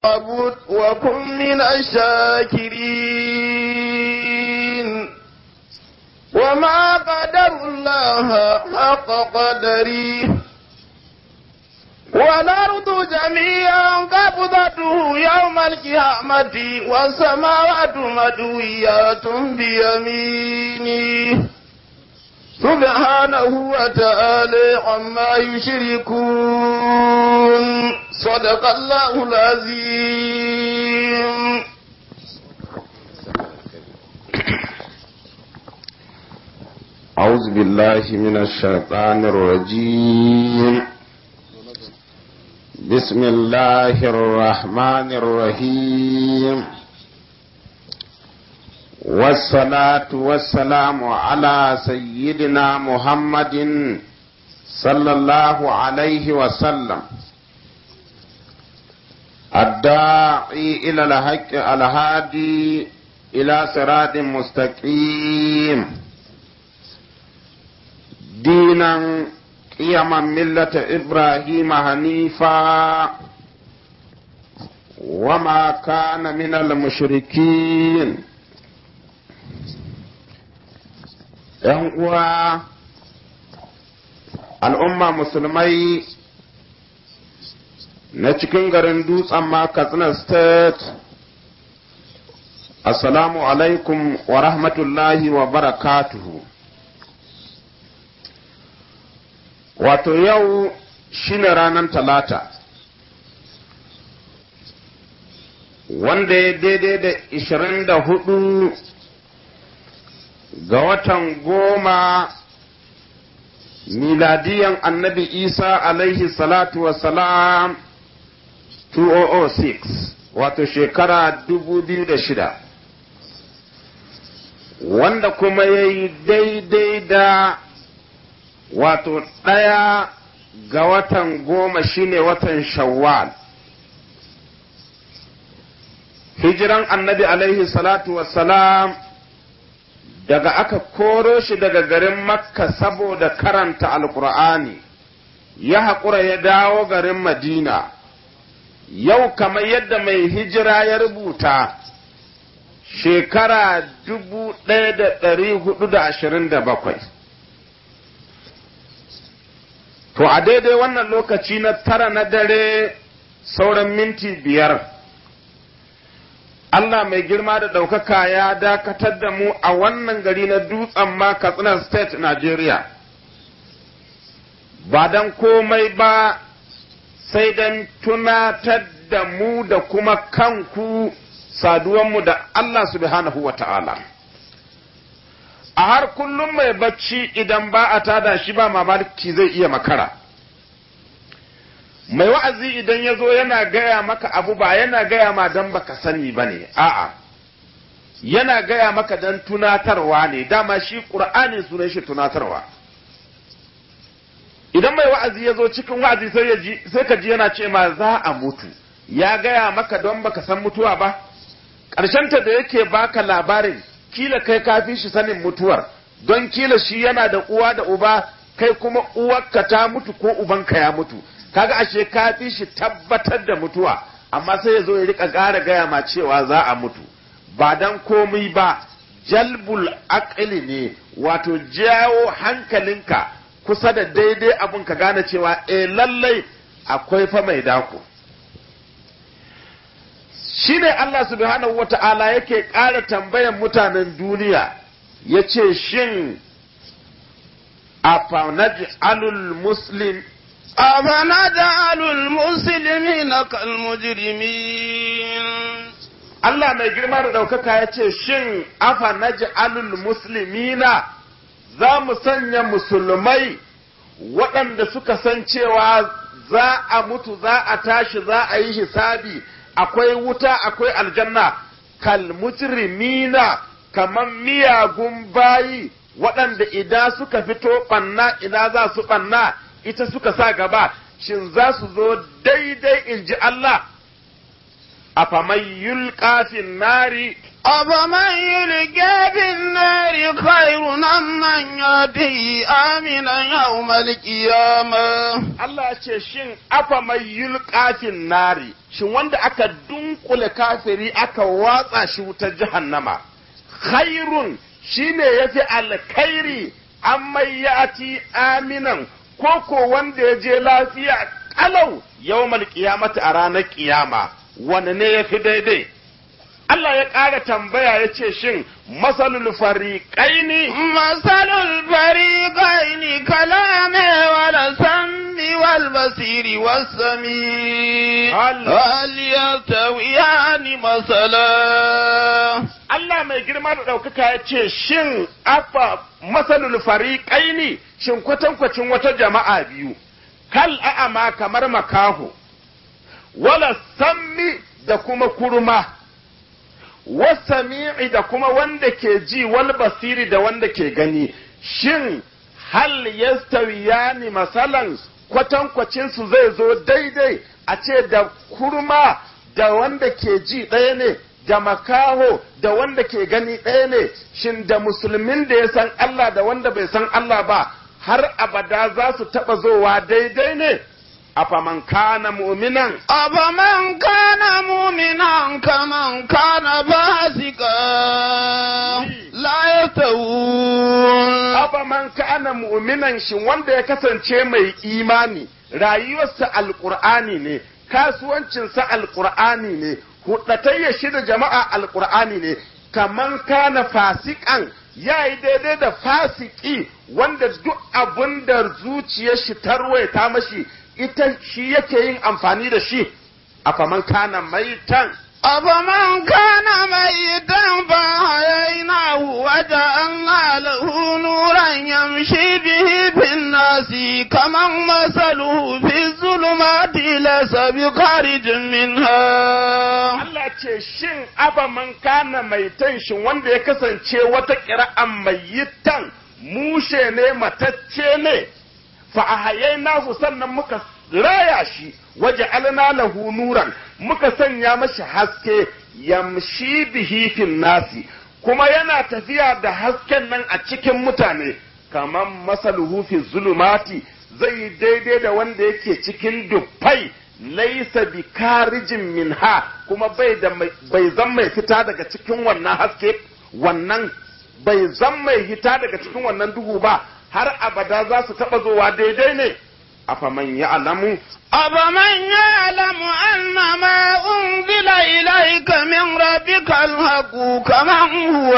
فاعبد وكن من الشاكرين وما قدر الله حق قدره والأرض جميعا قبضته يوم القيامة والسماوات مدويات بيمينه سبحانه وتعالى عما يشركون صدق الله العظيم أعوذ بالله من الشيطان الرجيم بسم الله الرحمن الرحيم والصلاة والسلام على سيدنا محمد صلى الله عليه وسلم الداعي إلى الحق الهادي إلى صراط مستقيم دينا قيما ملة إبراهيم حنيفا وما كان من المشركين ‘yan uwa al'umma musulmai na cikin garin dutsen ma katsina state assalamu alaikum wa rahmatullahi wa barakatuhu wato yau shine ranar talata wanda ya daidai da ishirin da hudu ga watan goma miladiyan annabi isa alaihi salatu wasalam 2006 wato shekara 2006 wanda kuma ya yi daidai da wato ɗaya ga watan goma shine watan shawwal hijiran annabi alaihi salatu wasalam daga aka koro shi daga garin makka saboda karanta alkur'ani ya haƙura ya dawo garin madina yau kamar yadda mai hijira ya rubuta shekara dubu ɗaya da ɗari hudu da ashirin da bakwai to a daidai wannan lokaci na tara na dare sauran minti biyar Allah mai girma da ɗaukaka ya dakatar da mu a wannan gari na dutsen ma Katsina State, Nigeria. Ba don komai ba sai don tunatar da mu da kuma kanku saduwanmu da Allah subhanahu wa ta'ala. A har kullum mai bacci idan ba a tada shi ba mamaki zai iya makara. mai wa'azi idan ya zo yana gaya maka abu ba yana gaya ma don baka sani ba ne, a'a, yana gaya maka don tunatarwa ne, dama shi ƙur'ani sunan shi tunatarwa. Idan mai wa'azi ya zo cikin wa'azi sai ka ji yana ce ma za a mutu, ya gaya maka don baka san mutuwa ba, ƙarshenta da yake baka labarin kila kai kafi shi sanin mutuwar, don kila shi yana da uwa da uba, kai kuma uwarka ta mutu ko ubanka ya mutu. kaga ashe ka fi shi tabbatar da mutuwa amma sai ya zo ya rika ƙara gaya ma cewa za a mutu ba dan komai ba jalbul aqli ne wato jawo hankalinka kusa da daidai abun ka gane cewa eh lallai akwai fa mai dako shine Allah subhanahu wata'ala yake ƙara tambayan mutanen duniya yace shin afa naj'alul muslim أفنجعل المسلمين كالمجرمين Allah mai girma da ɗaukaka ya ce, Shin, afa na ji'alul musulmina za mu sanya musulmai waɗanda suka san cewa za a mutu, za a tashi, za a yi hisabi, akwai wuta, akwai aljanna, kal mujrimina kamar miyagun bayi waɗanda idan suka fito ɓanna, ina za su ɓanna, ita suka sa gaba shin za su zo daidai in ji Allah a faman yulƙafin nari أفمن يلقى في النار خير أم من يأتي آمنا يوم القيامة Allah ya ce shin afa mai yulqafin nari shin wanda aka dunkule kafiri aka watsa shi wutar jahannama khairun shine yafi alkhairi amma yati aminan koko wanda ya je lafiya kalau yawmal qiyamati a ranar kiyama wanne ne yafi daidai Allah ya ƙara tambaya ya ce shin masalul fariqaini مثل الفريقين كلام والسم والبصير والسميع هل- هل يستويان مثلا Allah mai girma da ɗaukaka ya ce, Shin, afa masalul fariƙaini, shin kwatankwacin wata jama'a biyu, kal a'ama kamar makaho, wala sammi da kuma kurma, wasami'i da kuma wanda ke ji wal basiri da wanda ke gani, shin hal yastawiyani masalan kwatankwacinsu zai zo daidai a ce da kurma da wanda ke ji ɗaya ne da makaho da wanda ke gani ɗaya ne shin da musulmin da ya san Allah da wanda bai san Allah ba har abada za su taɓa zowa daidai ne afaman kana mu'minan أفمن كان مؤمنا كمن كان فاسقا لا يستوون afaman kana mu'minan shin wanda ya kasance mai imani rayuwarsa alqur'ani ne kasuwancinsa alqur'ani ne hudatayya shi da jama'a alqur'ani ne kaman kana fasikan ya yi daidai da fasiki wanda duk abin da zuciyar shi tarwaita mashi ita shi yake yin amfani da shi afaman kana maitan أفمن كان ميتا فأحييناه وجعلنا له نورا يمشي به في الناس كمن مثله في الظلمات ليس بخارج منها Allah ce shin abaman kana mai shin wanda ya kasance wata ƙira'an mai mushe ne matacce ne fa a nasu sannan muka raya shi waje alna lahu nuran muka sanya mashi haske yamshi bihi fin nasi kuma yana tafiya da hasken nan a cikin mutane kamar masaluhu fi zulumati zai yi daidai da wanda yake cikin dufai laisa bi karijin minha kuma bai da mai- bai zan mai fita daga cikin wannan haske wannan bai zan mai hita daga cikin wannan duhu ba har abada za su taba zowa daidai ne afaman ya alamu أفمن يعلم أن ما أنزل إليك من ربك الحق كمن هو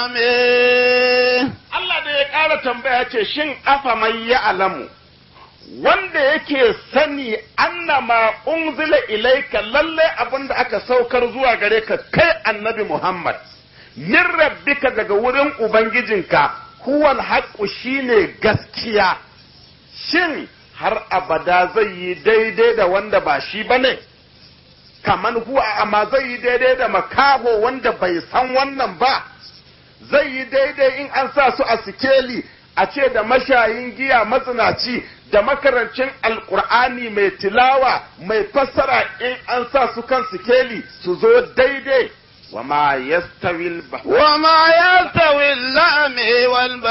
أمين Allah da ya ƙara tambaya ce shin afaman ya alamu wanda yake sani annama unzila ilaika lalle abin da aka saukar zuwa gare ka kai annabi Muhammad min rabbika daga wurin ubangijinka huwal haqqu shine gaskiya shin har abada zai yi daidai da wanda ba shi bane kaman huwa amma zai yi daidai da makaho wanda bai san wannan ba zai yi daidai in an sa su a sikeli a ce da mashayin giya matsinaci da makarancin alkur'ani mai tilawa mai fassara in an sa su kan sikeli su zo daidai wa ma yastawil ba وما يستوي الأعمى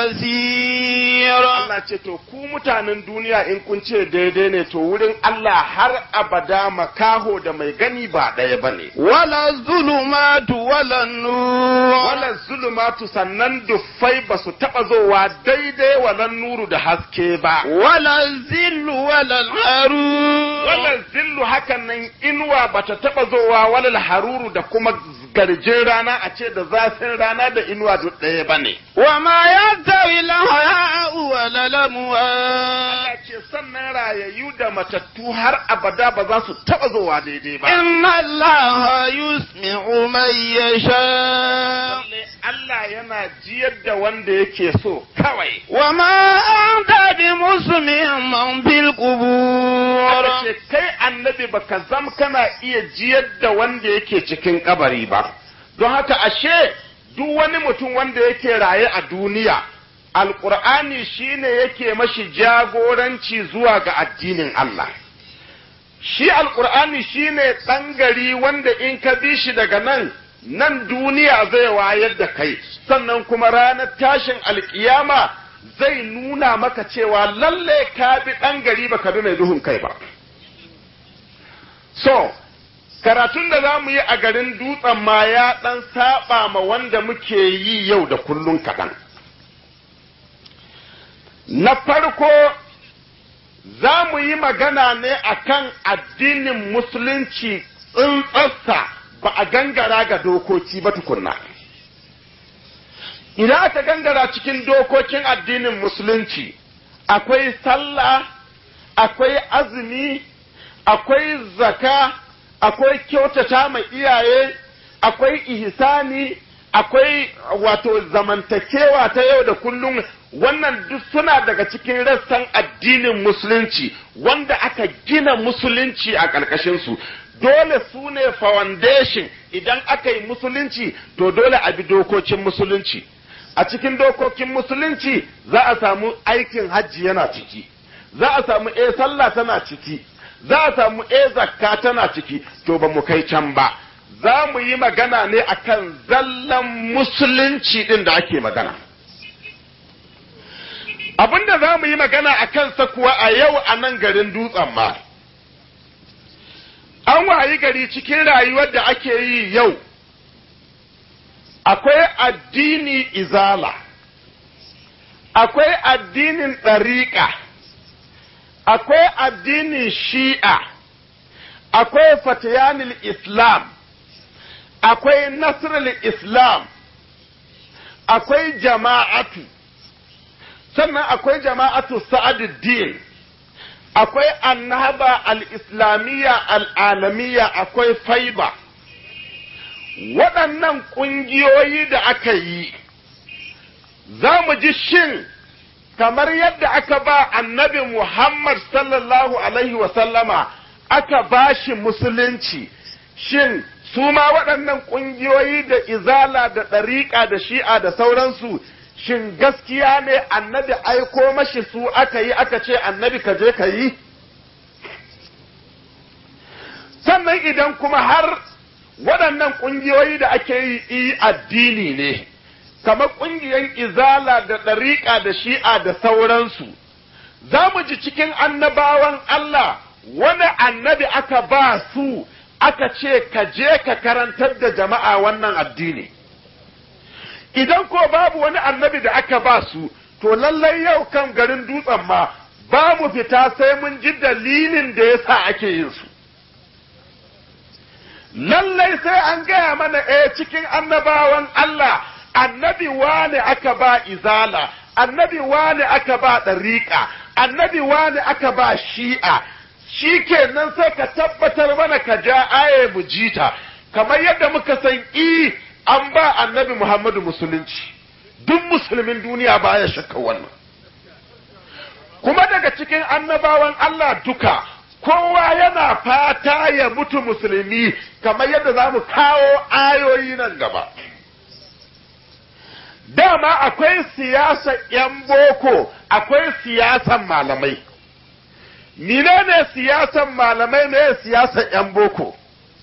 والبصير Allah ce to ku mutanen duniya in kun ce daidai ne to wurin Allah har abada makaho da mai gani ba ɗaya ba ne. ولا الظلمات ولا النور Wala zulumatu sannan duffai ba su taɓa zowa daidai walan nuru da haske ba. ولا الذل ولا الحرور Wala zillu hakan nan inuwa ba ta taɓa zowa walal haruru da kuma garjin rana a ce da zafin rana da inuwa duk ɗaya ba ne. وما يستوي الحياء ولا الأموات Allah ce sannan rayayyu da matattu har abada ba za su taɓa zowa daidai ba. إن الله يسمع من يشاء Lalle Allah yana jiyar da wanda yake so kawai. وما أنت بمسمع من في القبور Aka ce kai annabi baka zam kana iya jiyar da wanda yake cikin kabari ba. Don haka ashe duk wani mutum wanda yake raye a duniya, Alƙur'ani shine yake mashi jagoranci zuwa ga addinin Allah. Shi Alƙur'ani shine ɗan gari wanda in ka bi shi daga nan nan duniya zai wayar da kai sannan kuma ranar tashin alkiyama zai nuna maka cewa lalle ka bi ɗan gari ba ka bi mai duhun kai ba so karatun da za mu yi a garin dutsen ma ya ɗan saba ma wanda muke yi yau da kullun kaɗan na farko za mu yi magana ne akan addinin musulunci tsintsarsa ba a gangara ga dokoki ba tukunna idan aka gangara cikin dokokin addinin musulunci akwai sallah akwai azumi akwai zaka akwai kyautata mai iyaye akwai ihsani akwai wato zamantakewa ta yau da kullum wannan duk suna daga cikin rassan addinin musulunci wanda aka gina musulunci a ƙarƙashinsu dole su ne foundation idan aka yi musulunci to dole a bi dokokin musulunci a cikin dokokin musulunci za a samu aikin hajji yana ciki za a samu e sallah tana ciki za a samu e zakka tana ciki to ba mu kai can ba za mu yi magana ne akan zallan musulunci din da ake magana abinda za mu yi magana a kansa kuwa a yau a nan garin dutsen ma an wayi gari cikin rayuwar da ake yi yau akwai addini izala akwai addinin ɗariƙa akwai addinin shi'a akwai fatiyanil islam akwai nasrul islam akwai jama'atu sannan akwai jama'atu sa'aduddin akwai annaba al-islamiyya al-alamiyya akwai faiba waɗannan ƙungiyoyi da aka yi za mu ji shin kamar yadda aka ba annabi Muhammad sallallahu alaihi wasallama aka ba shi musulunci shin su ma waɗannan ƙungiyoyi da izala da ɗariƙa da shi'a da sauransu shin gaskiya ne annabi aiko mashi su aka yi aka ce annabi ka je ka yi sannan idan kuma har waɗannan ƙungiyoyi da ake yi addini ne kamar ƙungiyar izala da ɗariƙa da shi'a da sauransu za mu ji cikin annabawan Allah wani annabi aka ba su aka ce ka je ka karantar da jama'a wannan addini idan ko babu wani annabi da aka ba su to lallai yau kan garin dutsen ma ba mu fita sai mun ji dalilin da ya sa ake yin su lallai sai an gaya mana eh cikin annabawan Allah annabi wane aka ba izala annabi wane aka ba ɗariƙa annabi wane aka ba shi'a shi kenan sai ka tabbatar mana ka ja aye mu jita kamar yadda muka san i an ba annabi Muhammadu musulunci duk musulmin duniya baya shakka wannan kuma daga cikin annabawan Allah duka kowa yana fata ya mutu musulmi kamar yadda za mu kawo ayoyi nan gaba dama akwai siyasar 'yan boko akwai siyasan malamai menene siyasan malamai ne siyasar 'yan boko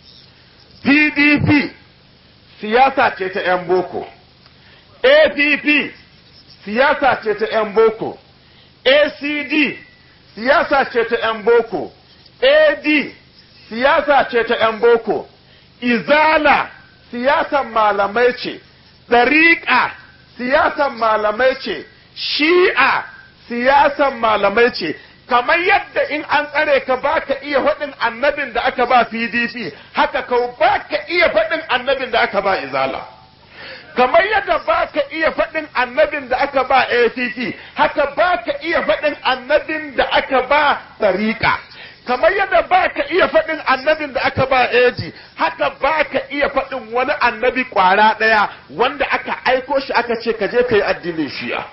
pdp siyasa ce ta 'yan boko app siyasa ce ta 'yan boko acd siyasa ce ta 'yan boko ad siyasa ce ta 'yan boko izala siyasan malamai ce ɗariƙa siyasan malamai ce shi'a siyasan malamai ce kamar yadda in an tsare ka baka iya faɗin annabin da aka ba pdp haka ka baka iya faɗin annabin da aka ba izala kamar yadda baka iya faɗin annabin da aka ba ACT haka baka iya faɗin annabin da aka ba tariƙa kamar yadda baka iya faɗin annabin da aka ba eji haka baka iya faɗin wani annabi ƙwara ɗaya wanda aka aiko shi aka ce ka je ka yi addinin shi'a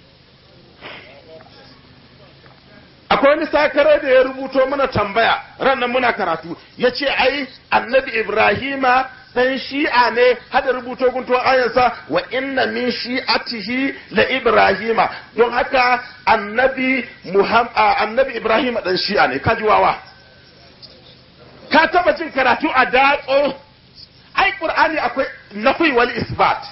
akwai wani sakare da ya rubuto mana tambaya ranar muna karatu ya ce ai annabi ibrahima dan shi'a ne hada rubuto gunto ayansa wa inna min shi'atihi la ibrahima don haka annabi muhammad annabi ibrahima dan shi'a ne kaji wawa ka taba jin karatu a datso ai qur'ani akwai nafi wal isbat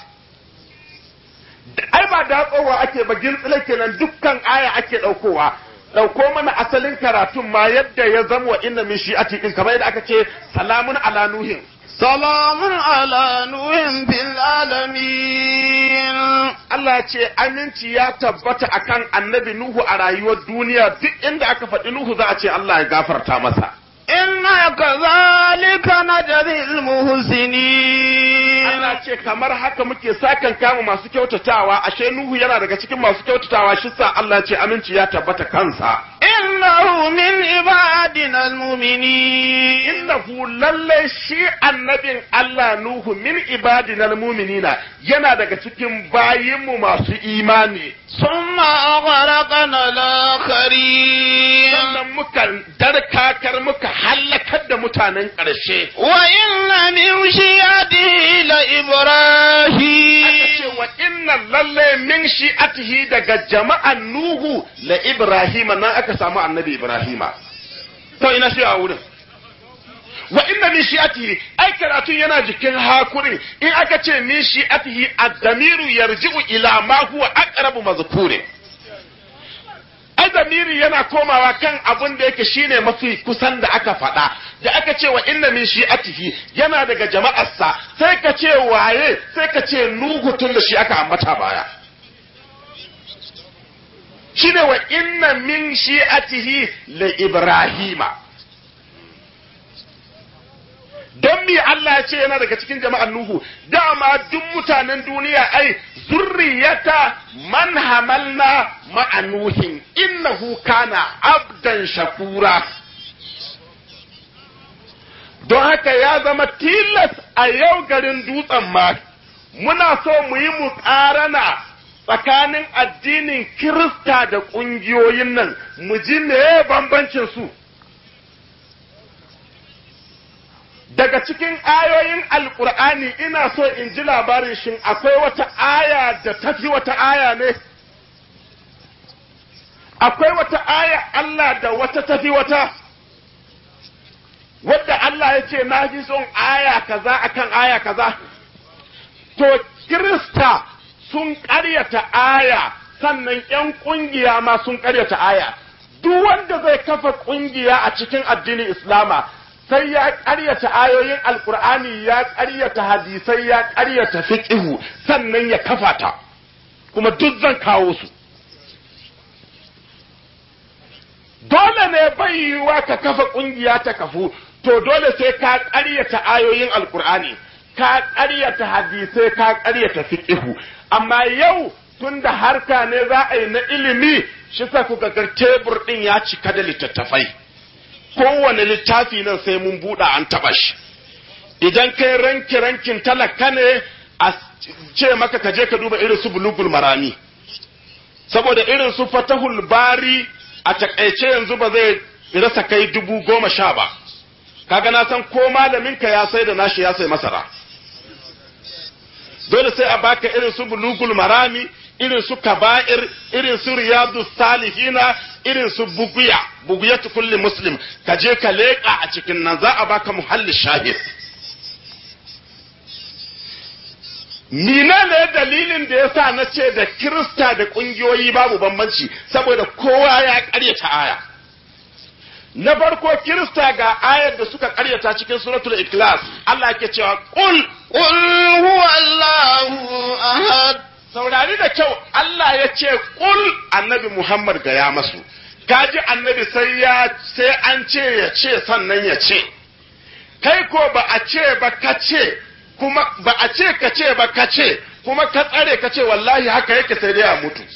ai ba datsowa ake ba gintsile kenan dukkan aya ake ɗaukowa ɗauko mana asalin karatun ma yadda ya zama wa inna min shi'ati din kamar yadda aka ce salamun ala nuhin سلام على نوح في العالمين Allah ya ce aminci ya tabbata akan annabi Nuhu a rayuwar duniya duk inda aka faɗi Nuhu za a ce Allah ya gafarta masa إنا كذلك نجزي المحسنين Allah ce kamar haka muke sakan kama masu kyautatawa ashe Nuhu yana daga cikin masu kyautatawa shi sa Allah ce aminci ya tabbata kansa إنه من عبادنا المؤمنين innahu lalle shi annabin Allah Nuhu min ibadinal mu'minina yana daga cikin bayinmu masu imani ثم أغرقنا الآخرين sannan muka darkakar muka hallakar da mutanen ƙarshe وإن من شيعته aka لإبراهيم ce wa inna lalle min shi'atihi daga jama'an Nuhu la Ibrahima nan aka samu annabi Ibrahima to ina shi a wurin wa inna min shi'atihi ai karatun yana jikin hakurin in aka ce min shi'atihi ad-damiru yarji'u ila ma huwa aqrabu mazkurin ai damiri yana komawa kan abin da yake shine mafi kusan da aka faɗa da aka ce wa inna min shi'atihi yana daga jama'arsa sai ka ce waye sai ka ce nuhu tun da shi aka ambata baya shine wa inna min shi'atihi la ibrahima don mi Allah ya ce yana daga cikin jama'ar Nuhu dama duk mutanen duniya ai zurriyata man hamalna ma'a Nuhin innahu kana abdan shakura don haka ya zama tilas a yau garin dutsen ma muna so mu yi muƙarana tsakanin addinin Kirista da ƙungiyoyin nan mu ji me bambancin su daga cikin ayoyin alkur'ani ina so in ji labarin shin akwai wata aya da tafi wata aya ne akwai wata aya Allah da wata tafi wata wadda Allah ya ce na ji son aya kaza akan aya kaza to kirista sun ƙaryata aya sannan 'yan ƙungiya ma sun ƙaryata aya duk wanda zai kafa ƙungiya a cikin addinin islama sai ya ƙaryata ayoyin alkur'ani ya ƙaryata hadisai ya ƙaryata fiqhu sannan ya kafa ta kuma duk zan kawo su dole ne bai yiwuwa ka kafa ƙungiya ta kafu to dole sai ka ƙaryata ayoyin alkur'ani ka ƙaryata hadisai ka ƙaryata fiqhu amma yau tunda harka ne za a yi na ilimi shi sa kuka ga tebur ɗin ya cika da littattafai kowane littafi nan sai mun buɗa an taɓa shi idan kai ranki rankin talaka ne a ce maka ka je ka duba irin su bulugul marami saboda irin su fatahul bari a takaice yanzu ba zai rasa kai dubu goma sha ba kaga na san ko malamin ka ya sai da nashi ya sai masara dole sai a baka irin su bulugul marami irin su kaba'ir irin su riyadu salihina irin su buguya buguyatu kulli muslim ka je ka leƙa a cikin nan za a baka muhalli shahid Nina ne dalilin da yasa na ce da Kirista da ƙungiyoyi babu bambanci saboda kowa ya ƙaryata aya. Na farko Kirista ga ayar da suka ƙaryata cikin suratul Ikhlas Allah ke cewa ƙul قل هو الله أحد saurari da kyau Allah ya ce ƙul annabi Muhammad ga ya masu kaji annabi sai ya sai an ce ya ce sannan ya ce kai ko ba a ce ba ka ce kuma ba a ce ka ce ba ka ce kuma ka tsare ka ce wallahi haka yake sai dai a mutu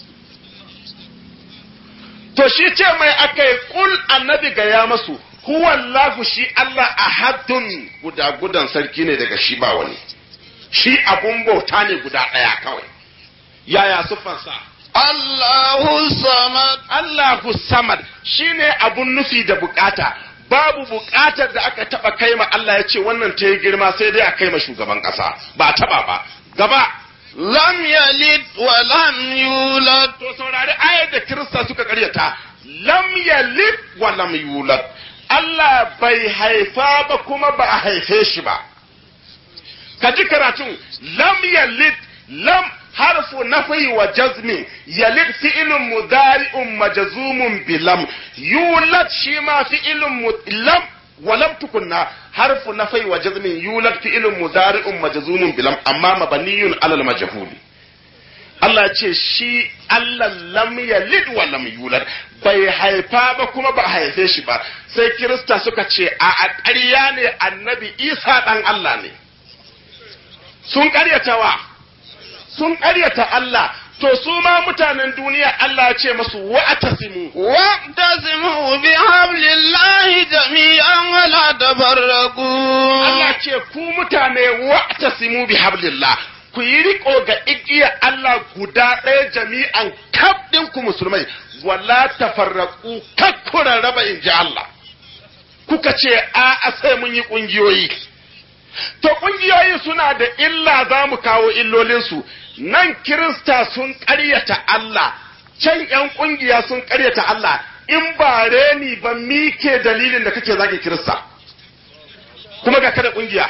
to shi ce mai akai ƙul annabi ga ya masu huwallahu shi Allah ahadun guda gudan sarki ne daga shi ba wani shi abun bauta ne guda ɗaya kawai yaya siffansa الله الصمد Allahu samad shine abun nufi da bukata babu bukatar da aka taba kai ma Allah ya ce wannan ta yi girma sai dai a kai ma shugaban kasa ba taba ba gaba لم يلد ولم يولد to saurari ayar da kirista suka karyata lam yalid wa lam yulad Allah bai haifa ba kuma ba a haife shi ba ka ji karatun lam yalid lam harfu nafi wa jazmin yalid fi'ilun mudari'un majzumun bilam yulad shi ma fi'ilun lam ولم تكن حرف نفي وجزم يولد فعل مضارع مجزوم بلم اما مبني على المجهول Allah ce shi Allah lam yalid wa lam yulad bai haifa ba kuma ba haife shi ba sai Kirista suka ce a a ƙarya ne annabi Isa ɗan Allah ne sun ƙaryata wa sun ƙaryata Allah to su ma mutanen duniya Allah ya ce masu wa'tasimu واعتصموا بحبل الله جميعا ولا تفرقوا Allah ce ku mutane wa'tasimu bi hablillah ku yi riko ga igiya Allah guda ɗaya jami'an kaf ku musulmai wala tafarraqu kakkura raba in ji Allah kuka ce a a sai mun yi ƙungiyoyi to ƙungiyoyi suna da illa za mu kawo illolinsu nan kirista sun ƙaryata Allah can ‘yan ƙungiya sun ƙaryata Allah in ba reni ba mike dalilin da kake zage kirista kuma ga kada ƙungiya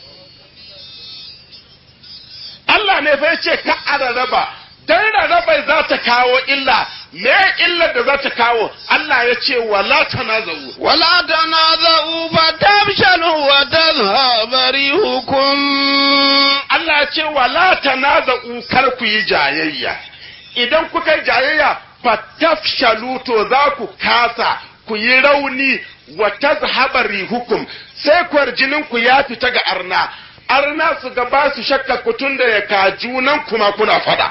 Allah ne fa ce ka a rarraba dan rarraba za ta kawo illa me illar da za ta kawo Allah ya ce wala tanazawu ولا تنازعوا فتفشلوا وتذهب ريحكم Allah ya ce wala tanaza'u kar ku yi jayayya idan kuka yi jayayya fatafshalu to za ku kasa ku yi rauni wa tazhaba rihukum sai kwarjinin ku ya fita ga arna arna su ga ba su shakka ku tunda ya ka junan kuma kuna fada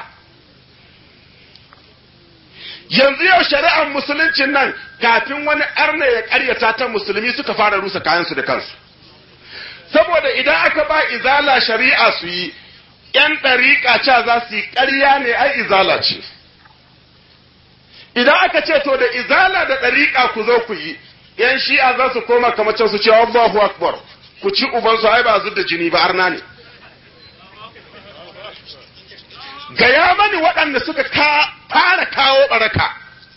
yanzu yau shari'ar musuluncin nan kafin wani arna ya karyata ta musulmi suka fara rusa kayansu da kansu saboda idan aka ba izala shari'a su yi ‘yan ɗariƙa ca za su yi ƙarya ne ai izala ce idan aka ce to da izala da ɗariƙa ku zo ku yi ‘yan shi'a za su koma kamar can su ce Allahu Akbar ku ci ubansu ai ba da jini ba arna ne gaya mani waɗanda suka ka fara kawo ɓaraka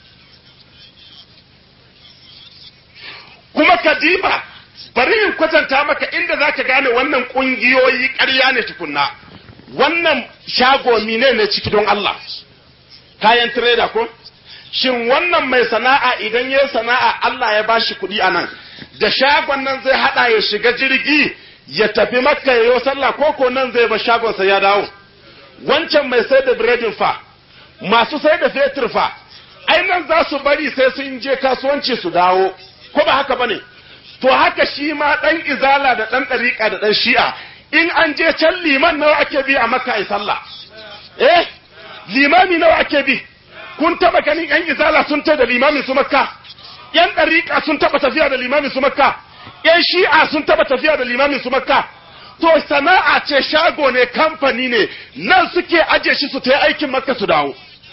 kuma kadiba bari in kwatanta maka inda za ka gane wannan ƙungiyoyi ƙarya ne tukunna wannan shago mine ne ciki don Allah kayan trader ko shin wannan mai sana'a idan ya sana'a Allah ya bashi kuɗi a nan da shagon nan zai haɗa ya shiga jirgi ya tafi makka ya yi sallah ko ko nan zai ba shagonsa ya dawo wancan mai sai da biredin fa masu sai da fetur fa ai nan za su bari sai sun je kasuwanci su dawo ko ba haka bane to haka shi ma ɗan izala da ɗan ɗariƙa da ɗan shi'a in an je can liman nawa ake bi a makka ai sallah eh limami nawa ake bi kun taba ganin yan izala sun ta da limamin su makka yan ɗariƙa sun taba tafiya da limamin su makka yan shi'a sun taba tafiya da limamin su makka to sana'a ce shago ne kamfani ne nan suke aje shi su ta yi aikin makka su dawo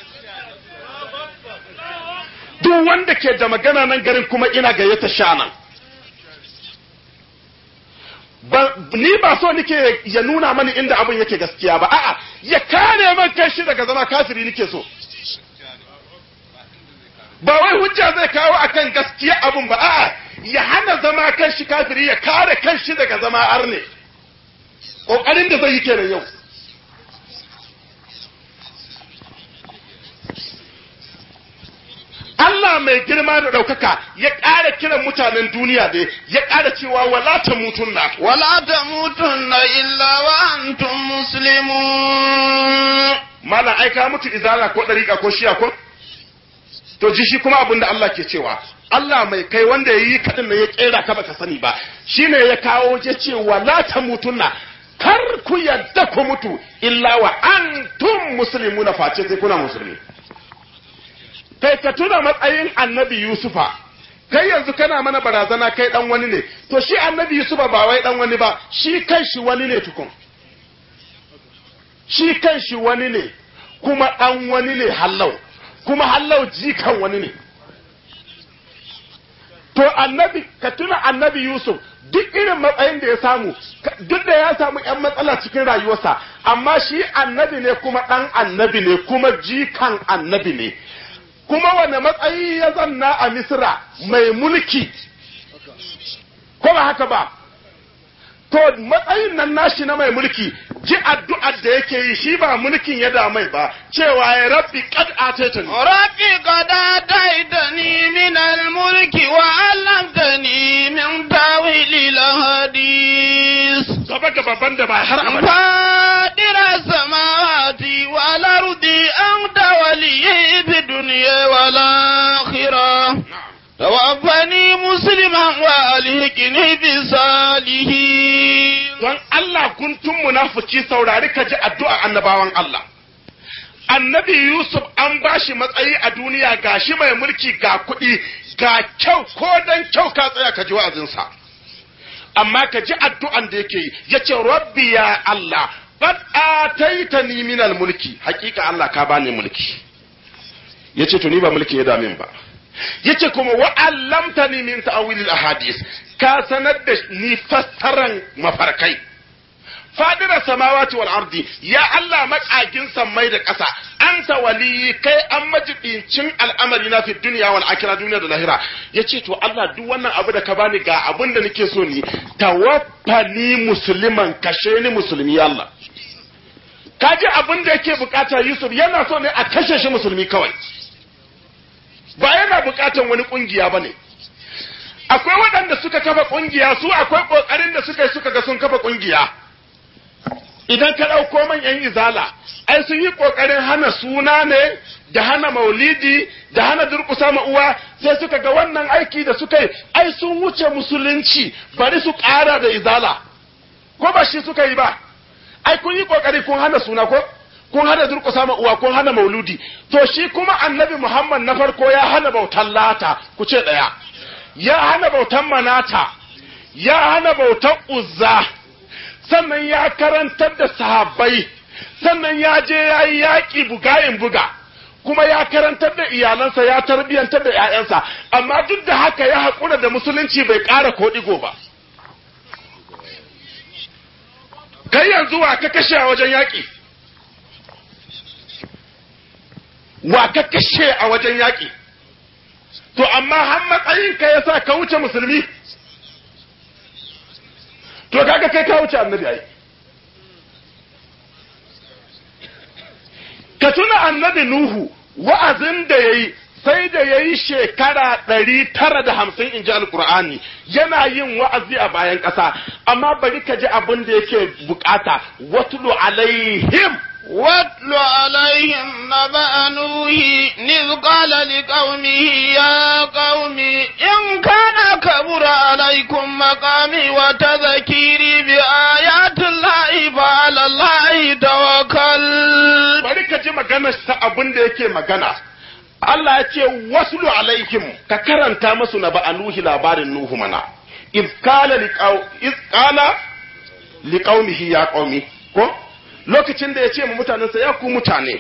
duk wanda ke da magana nan garin kuma ina gayyata shanan ni ba so nike ya nuna mani inda abin yake gaskiya ba a'a ya kare man kai shi daga zama kafiri nike so ba wai hujja zai kawo akan gaskiya abin ba a'a ya hana zama kan shi kafiri ya kare kan shi daga zama arne kokarin da zai yi kenan yau Allah mai girma da ɗaukaka ya ƙara kiran mutanen duniya da ya ƙara cewa wala ta mutunna. ولا تموتن إلا وأنتم مسلمون Malam ai ka mutu izala ko ɗariƙa ko shiya ko? To ji shi kuma abin da Allah ke cewa. Allah mai kai wanda ya yi kaɗin da ya ƙera ka baka sani ba shine ya kawo je ce wala ta mutunna kar ku yadda ku mutu illa wa antum muslimuna face sai kuna musulmi. kai ka tuna matsayin annabi Yusufa, kai yanzu kana mana barazana kai dan wani ne, to shi annabi Yusufa ba wai dan wani ba, shi kan shi wani ne tukun. Shi kan shi wani ne, kuma dan wani ne hallau, kuma hallau jikan wani ne. To annabi, ka tuna annabi Yusuf, duk irin matsayin da ya samu, duk da ya samu ‘yan matsala cikin rayuwarsa, amma shi annabi ne kuma ɗan annabi ne, kuma jikan annabi ne. kuma wane matsayi ya zanna a Misra mai mulki, ko ba haka ba, to matsayin nan nashi na mai mulki ji addu'ar da yake yi shi ba mulkin ya da mai ba cewa ya rabbi qad ataitani رب قد آتيتني من الملك وعلمتني من تاويل الأحاديث gaba gaba banda ba har abada فاطر السماوات والأرض أنت ولي في الدنيا والآخرة توفني مسلما وألهكني بالصالحين don Allah guntun munafiki saurari ka ji addu'a annabawan Allah annabi Yusuf an bashi matsayi a duniya ga shi mai mulki ga kuɗi ga kyau ko dan kyau ka tsaya ka ji wa'azinsa amma ka ji addu'an da yake yi yace rabbi ya Allah qad ataitani min mulki hakika Allah ka bani mulki yace to ni ba mulki ya dame ba yace kuma wa allamtani min ta'wil al ahadith ka sanar da ni fassaran mafarkai fadira samawati wal ardi ya Allah makagin sammai da ƙasa anta waliyi kai an majibincin al'amari na fi duniya wal akhirah duniya da lahira yace to Allah duk wannan abu da ka bani ga abin da nake so ni tawaffani musliman kashe ni musulmi ya Allah kaji abin da yake bukata Yusuf yana so ne a kashe shi musulmi kawai ba yana bukatan wani kungiya bane akwai waɗanda suka kafa kungiya su akwai kokarin da suka yi suka ga sun kafa kungiya idan ka ɗauko manyan izala ai sun yi ƙoƙarin hana suna ne da hana maulidi da hana durƙusa ma uwa sai suka ga wannan aiki da suka yi ai sun wuce musulunci bari su ƙara da izala ko ba shi suka yi ba ai kun yi ƙoƙari kun hana suna ko kun hana durƙusa ma uwa kun hana mauludi to shi kuma annabi muhammad na farko ya hana bautan lata ku ce ɗaya ya hana bautan manata ya hana bautan uzza sannan ya karantar da sahabbai sannan ya je ya yi yaƙi bugayin buga kuma ya karantar da iyalansa ya tarbiyyantar da 'ya'yansa amma duk da haka ya haƙura da musulunci bai ƙara ko ɗigo ba kai yanzu wa ka kashe a wajen yaƙi wa ka kashe a wajen yaƙi to amma har matsayinka ya sa ka wuce musulmi to kaga kai ka wuce annabi ai ka tuna annabi nuhu wa'azin da yayi sai da yayi shekara ɗari tara da hamsin in ji alkur'ani yana yin wa'azi a bayan ƙasa amma bari ka ji abin da yake bukata watlu alaihim واتل عليهم نبأ نوح إذ قال لقومه يا قوم إن كان كبر عليكم مقامي وتذكيري بآيات الله فعلى الله توكل bari ka ji maganar sa abin da yake magana Allah ya ce waslu alaihim ka karanta masu na ba'a nuhi labarin nuhu mana iz qala liqaw iz qala liqaumihi ya qaumi ko lokacin da ya ce mu mutanensa ya ku mutane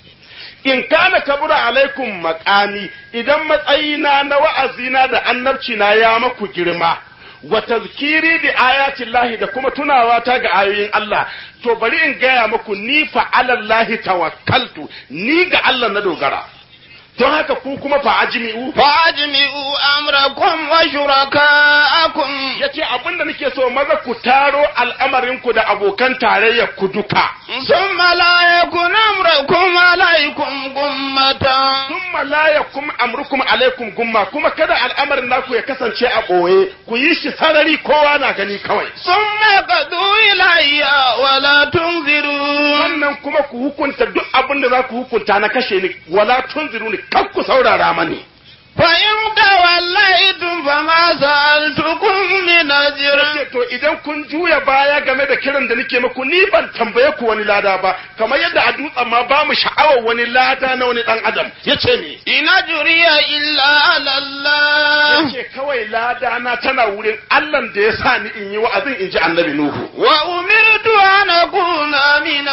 in kana kabura alaikum maqami idan matsayina na wa'azina da annabci na ya maku girma wa tazkiri bi ayatin lahi da kuma tunawa ta ga ayoyin Allah to bari in gaya muku ni fa alallahi tawakkaltu ni ga Allah na dogara don haka ku kuma fa ajmi'u فأجمعوا أمركم وشركاءكم yace abinda nake so maza ku taro al'amarinku da abokan tarayyar ku duka ثم لا يكن أمركم عليكم غمة thumma la yakum amrukum alaikum gumma kuma kada al'amarin naku ya kasance a ɓoye ku yi shi sarari kowa na gani kawai ثم قضوا إلي ولا تنذرون wannan kuma ku hukunta duk abin da za ku hukunta na kashe ni wala tunziru ni kan ku saurara mani فإن توليتم فما سألتكم من أجر ce to idan kun juya baya game da kiran da nake muku ni ban tambaye ku wani lada ba kamar yadda a dutsen ma ba mu sha'awar wani lada na wani dan adam yace me إن أجري إلا على الله yace kawai lada na tana wurin Allah da ya sa ni in yi wa'azin in ji annabi Nuhu وأمرت أن أكون من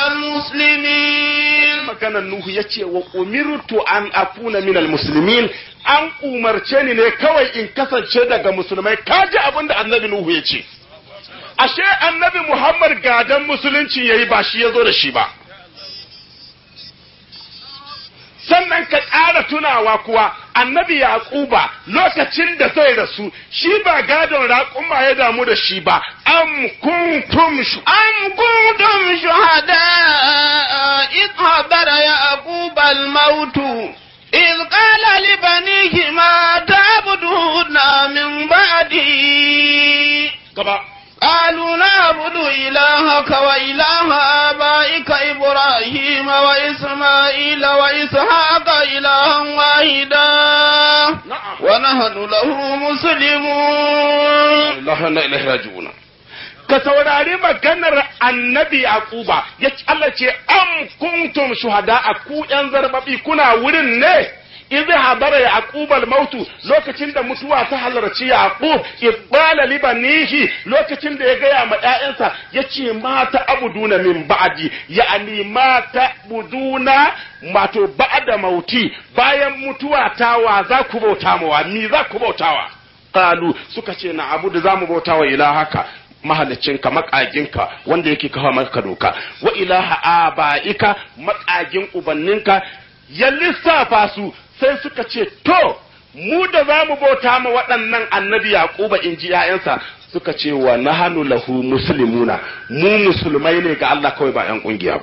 المسلمين maganar Nuhu ya ce wa umirtu an akuna minal muslimin an umarce ni ne kawai in kasance daga musulmai kaji abin da annabi Nuhu ya ce ashe annabi Muhammad gadan musulunci yayi ba shi ya zo da shi ba sannan ka ƙara tunawa kuwa annabi yaquba lokacin da zai rasu shi ba gadon raƙuma ya damu da shi ba am kuntum shu أم كنتم شهداء إذ حضر يعقوب الموت إذ قال لبنيه ما تعبدون من بعدي gaba قالوا نعبد إلهك وإله آبائك إبراهيم وإسماعيل وإسحاق إلها واحدا na'am ونحن له مسلمون Allah na ilahi raji'una ka saurari maganar annabi yaquba ya Allah ce am kuntum shuhada a ku yan zarbabi kuna wurin ne idh hadara yaqub al-mautu lokacin da mutuwa ta halarci yaqub ibala libanihi lokacin da ya gaya ma ƴaƴansa yace mata abuduna min ba'di ya'ani mata buduna mato ba'da mauti bayan mutuwa ta wa za ku bauta mawa ni za ku bautawa qalu suka ce na abu da zamu bauta wa ilahaka mahalicinka makaginka wanda yake kafa maka doka wa ilaha abaika makagin ubanninka ya lissafa su sai suka ce to mu da zamu bauta ma waɗannan annabi yaquba in ji ƴaƴansa suka ce wa nahanu lahu muslimuna mu musulmai ne ga Allah kawai ba ƴan kungiya ba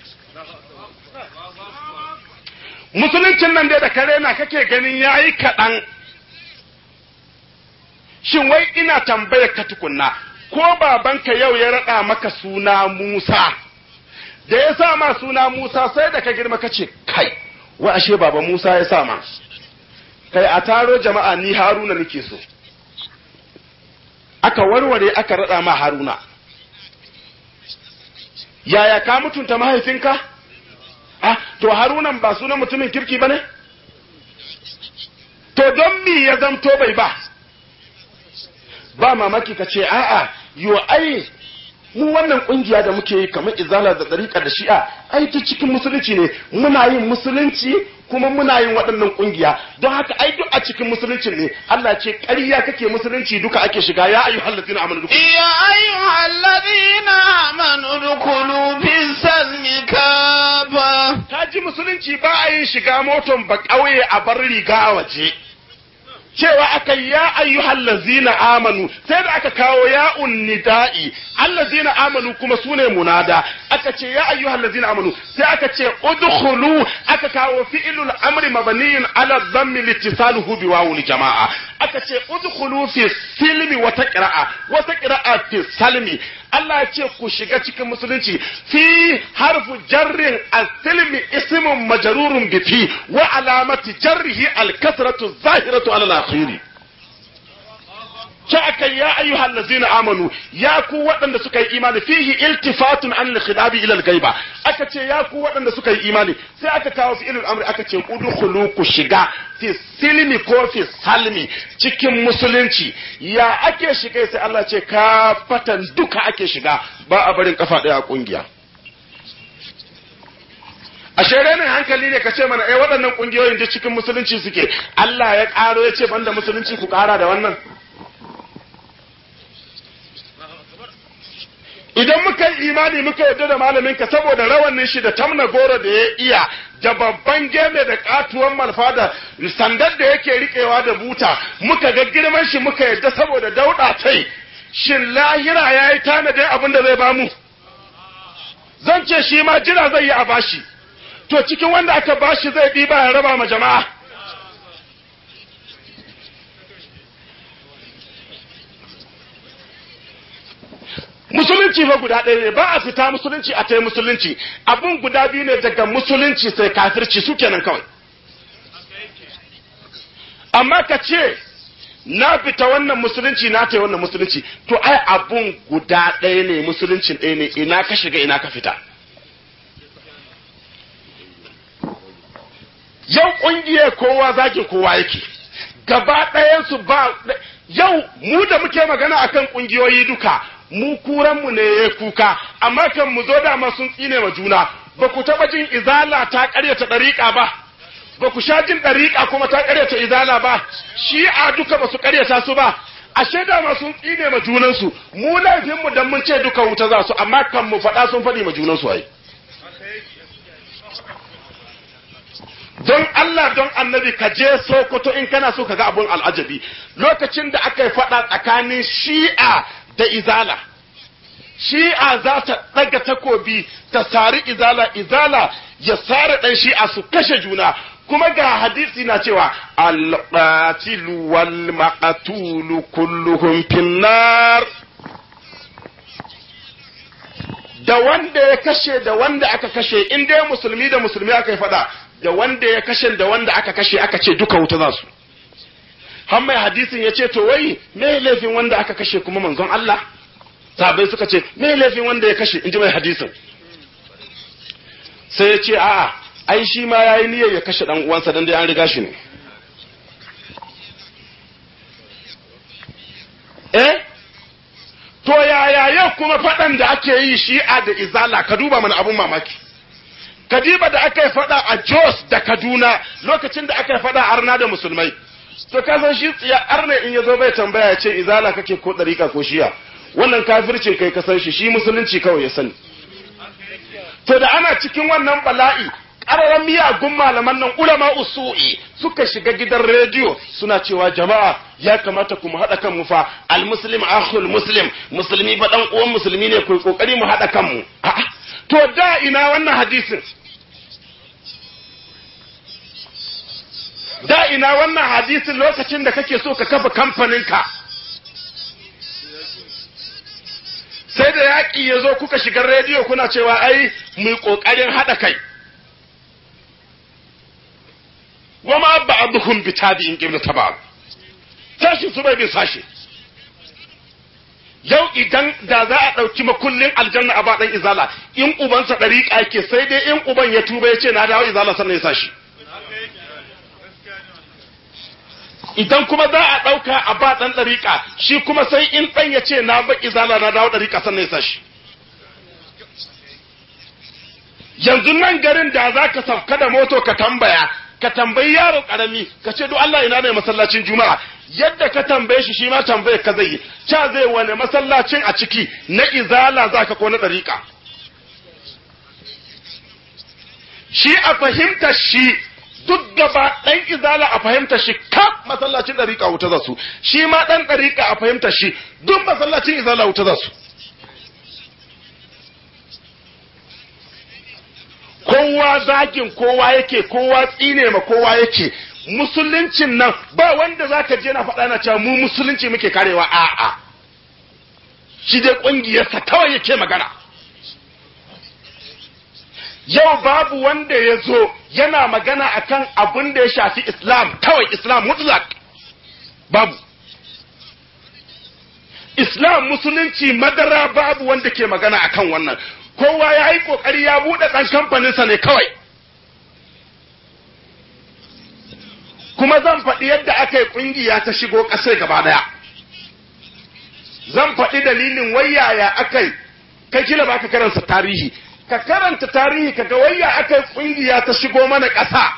musuluncin nan dai da kare na kake ganin yayi kaɗan shin wai ina tambayar ka tukunna ko babanka yau ya raɗa maka suna Musa da ya sa ma suna Musa sai da ka girma ka ce kai wai ashe baba Musa ya sa ma kai a taro jama'a ni Haruna nake so aka warware aka raɗa ma Haruna yaya ka mutunta mahaifinka ah to Harunan ba sunan mutumin kirki bane to don me ya zamto bai ba ba mamaki ka ce a'a yo ai mu wannan kungiya da muke yi kamar izala da dariƙa da shi'a ai ta cikin musulunci ne muna yin musulunci kuma muna yin waɗannan kungiya don haka ai duk a cikin musulunci ne Allah ce ƙarya kake musulunci duka ake shiga ya ayu hallazina amanu duka يا أيها الذين آمنوا ادخلوا في السلم كافة ka ji musulunci ba a yin shiga moton ba ƙauye a bar riga a waje cewa aka yi ya ayyuhal lazina amanu sai da aka kawo ya nida'i allazina amanu kuma sune munada aka ce ya ayyuhal lazina amanu sai aka ce udkhulu aka kawo fi'ilul amri mabniyin ala dhammi litisaluhu bi wawul jama'a aka ce udkhulu fi silmi wata qira'a wata qira'a fi salmi Allah ya ce ku shiga cikin musulunci fi harfu jarrin as-silmi ismun majrurun bi fi wa alamati jarrihi al-kasratu zahiratu ala al-akhiri aka ya ayyuhal ladzina amanu ya ku waɗanda suka yi imani fihi iltifatun an al-khidabi ila al-ghaiba aka ce ya ku waɗanda suka yi imani sai aka kawo fi'ilul amri aka ce udkhulu ku shiga fi silmi ko fi salmi cikin musulunci ya ake shiga sai Allah ce ka fatan duka ake shiga ba a barin kafa ɗaya a kungiya a renin hankali ne ka ce mana eh waɗannan kungiyoyin duk cikin musulunci suke Allah ya ƙaro ya ce banda musulunci ku ƙara da wannan idan muka yi imani muka yarda da malaminka saboda rawanin shi da tamna goro da ya iya da babban geme da katuwan malfa da sandar da yake riƙewa da buta muka ga girman shi muka yarda saboda dauɗa tai shin lahira ya yi tanadin abin da zai bamu zan ce shi ma jira zai yi a bashi to cikin wanda aka bashi zai ɗiba ya raba ma jama'a musulunci fa guda ɗaya ne ba a fita musulunci a tai musulunci abun guda biyu ne daga musulunci sai kafirci su kenan kawai amma ka ce na fita wannan musulunci na tai wannan musulunci to ai abun guda ɗaya ne musuluncin ɗaya ne ina ka shiga ina ka fita yau ƙungiyar kowa zagin kowa yake gaba ɗayansu ba yau mu da muke magana akan ƙungiyoyi duka mu kuranmu ne ya kuka amma kan mu zo dama sun tsine ma juna ba ku taɓa jin izala ta ƙaryata ɗariƙa ba ba ku sha jin ɗariƙa kuma ta ƙaryata izala ba shi a duka ba su ƙaryata su ba ashe dama sun tsine ma junansu mu laifinmu dan mun ce duka wuta za su amma kan mu faɗa sun faɗi ma junansu ai don Allah don annabi ka je Sokoto in kana so ka ga abun al'ajabi lokacin da aka yi faɗa tsakanin shi'a da izala shi'a za ta ɗaga takobi ta sari izala izala ya sare ɗan shi'a su kashe juna kuma ga hadisi na cewa al-qatilu wal maqtulu kulluhum finnar da wanda ya kashe da wanda aka kashe in dai musulmi da musulmi aka yi fada da wanda ya kashe da wanda aka kashe aka ce duka wuta za su har mai hadisin ya ce to wai me laifin wanda aka kashe kuma manzon Allah sabai suka ce me laifin wanda ya kashe in ji mai hadisin sai ya ce a'a ai shi ma yayi niyyar ya kashe dan uwansa dan dai an riga shi ne eh to yaya yau kuma faɗan da ake yi shi'a da izala ka duba mana abun mamaki kadiba da aka yi faɗa a jos da kaduna lokacin da aka yi faɗa arna da musulmai to ka san shi tsiya arna in ya zo bai tambaya ya ce izala kake ko ɗarika ko shi'a wannan kafirce kai ka san shi shi musulunci kawai ya sani to da ana cikin wannan bala'i ƙararren miyagun malaman nan ulama usu'i suka shiga gidan rediyo suna cewa jama'a ya kamata ku mu haɗa kanmu fa almuslim akhul muslim musulmi fa dan uwan musulmi ne ku kokari mu haɗa kanmu a'a to da ina wannan hadisin da ina wannan hadisin lokacin da kake so ka kafa kamfaninka sai da yaƙi ya zo kuka shiga rediyo kuna cewa ai mu ƙoƙarin haɗa kai wa ma ba'duhum bi tabi'in qibla tabab sashi su bai bin sashi yau idan da za a ɗauki makullin aljanna a baɗan izala in ubansa ɗariƙa yake sai dai in uban ya tuba ya ce na dawo izala sannan ya sashi idan kuma za a ɗauka a ba ɗan ɗariƙa shi kuma sai in ɗan ya ce na ba izala na dawo ɗariƙa sannan ya sashi yanzu nan garin da za ka sauka da moto ka tambaya ka tambayi yaro karami ka ce duk Allah ina ne masallacin juma'a yadda ka tambaye shi shi ma tambaye ka zai yi ca zai wane masallacin a ciki na izala zaka ko na dariƙa shi a fahimta shi duk gaba ɗan izala a fahimta shi kaf masallacin dariƙa wuta za su shi ma ɗan dariƙa a fahimta shi duk masallacin izala wuta za su kowa zagin kowa yake kowa tsine ma kowa yake musuluncin nan ba wanda zaka je na faɗa na cewa mu musulunci muke karewa a'a shi dai ƙungiyarsa kawai yake magana yau babu wanda ya zo yana magana akan abin da ya shafi islam kawai islam mutlak babu islam musulunci madara babu wanda ke magana akan wannan kowa ya yi kokari ya buɗe ɗan kamfaninsa ne kawai kuma zan faɗi yadda aka yi ƙungiya ta shigo ƙasai gaba ɗaya zan faɗi dalilin wayaya aka yi kai kila ba ka karanta tarihi ka karanta tarihi ka ga wayya aka yi ƙungiya ta shigo mana ƙasa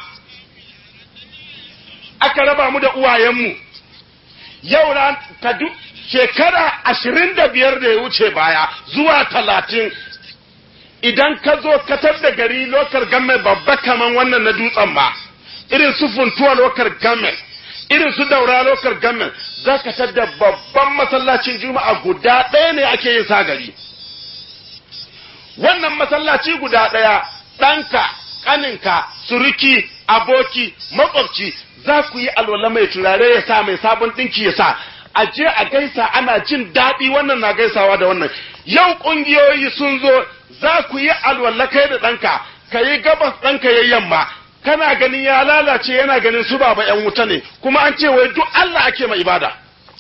aka raba mu da uwayenmu yau ran ka shekara ashirin da biyar da ya wuce baya zuwa talatin idan ka zo katar da gari lokar game babba kaman wannan na dutsen ba irin su funtuwa lokar game irin su daura lokar game za ka da babban masallacin juma'a guda ɗaya ne ake yin sagari wannan masallaci guda ɗaya ɗanka ƙaninka suruki aboki makwabci za ku yi alwala mai turare ya sa mai sabon ɗinki ya sa a je a gaisa ana jin daɗi wannan na gaisawa da wannan yau ƙungiyoyi sun zo za ku yi alwala kai da ɗanka ka yi gabas ɗanka ya yamma kana ganin ya lalace yana ganin su baba ‘yan wuta ne kuma an ce wai duk Allah ake mai ibada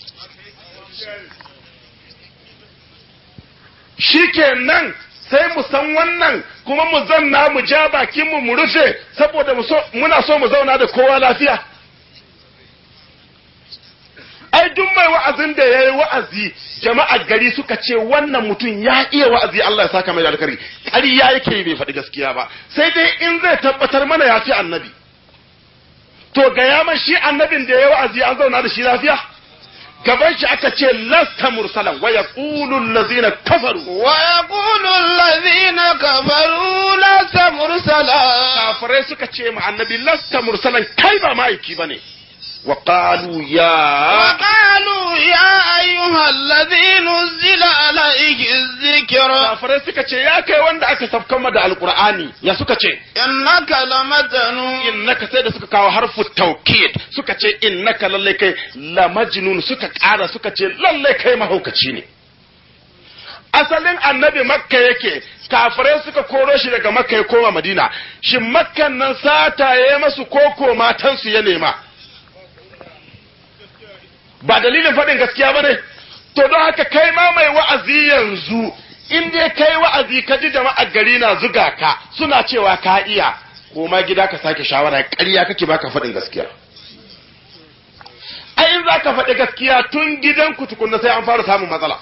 shi nan sai mu san wannan kuma mu zanna mu ja bakinmu mu rufe saboda muna so mu zauna da kowa lafiya ai duk mai wa'azin da ya yi wa'azi jama'ar gari suka ce wannan mutum ya iya wa'azi Allah ya saka mai da alkari ƙarya yake bai faɗi gaskiya ba sai dai in zai tabbatar mana ya fi annabi to ga ya shi annabin da ya yi wa'azi an zauna da shi lafiya gaban shi aka ce lasta mursalan wa yaqulu allazina kafaru wa yaqulu allazina kafaru lasta mursala kafirai suka ce ma annabi lasta mursalan kai ba ma'aiki bane wa qalu ya وقالوا يا أيها الذي نزل عليك الذكر kafirai suka ce ya kai wanda aka safkan da alqur'ani ya suka ce إنك لمجنون innaka sai da suka kawo harfu taukid suka ce innaka lalle kai la majnun suka ƙara suka ce lalle kai mahaukaci ne asalin annabi makka yake kafirai suka koro shi daga makka ya koma madina shin makkan nan sata ya masu koko matansu ya nema ba dalilin faɗin gaskiya ba ne to don haka kai ma mai wa'azi yanzu in dai kai wa'azi ka ji jama'a gari na zuga ka suna cewa ka iya ko ma gida ka sake shawara ƙarya kake baka faɗin gaskiya ai in za ka faɗi gaskiya tun gidan ku tukunna sai an fara samun matsala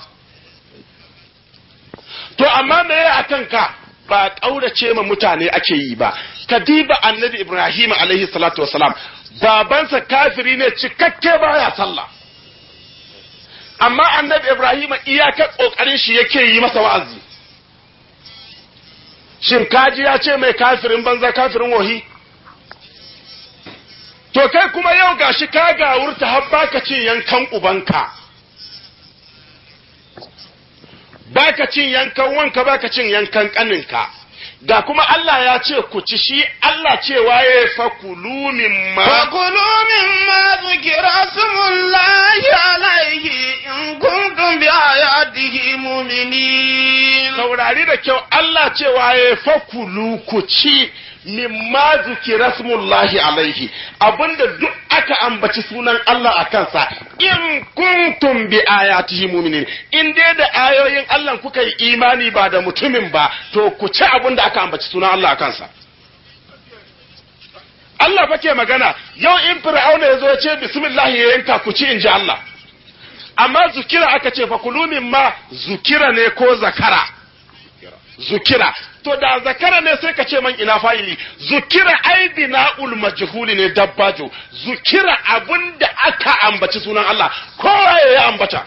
to amma me ya akan ka ba ƙaurace ma mutane ake yi ba ka diba annabi ibrahim alaihi salatu wasalam babansa kafiri ne cikakke baya sallah amma annabi ibrahim iyakar kokarin shi yake yi masa wa'azi shin kaji ya ce mai kafirin banza kafirin wahi to kai kuma yau gashi ka gawurta har baka cin yankan ubanka baka cin yankan wanka baka cin yankan kaninka ga kuma Allah ya ce ku ci shi Allah cewa ya fakulu mimma فكلوا مما ذكر اسم الله عليه إن كنتم بآياته مؤمنين saurari da kyau Allah cewa ya fakulu ku ci mimma zukira smullahi alaihi abinda duk aka ambaci sunan Allah a kansa in kuntum bi ayatihi mu'minin in dai da ayoyin Allah kuka yi imani ba da mutumin ba to ku ci abinda aka ambaci sunan Allah a kansa Allah fa ke magana yau in fir'auna ya zo ya ce bismillah ya yanka ku ci in ji Allah amma zukira aka ce fa kulu mimma zukira ne ko zakara zukira to da zakara ne sai ka ce man ina fa'ili zukira ai bina'ul majhuli ne dabbajo zukira abinda aka ambaci sunan Allah kowa ya ambata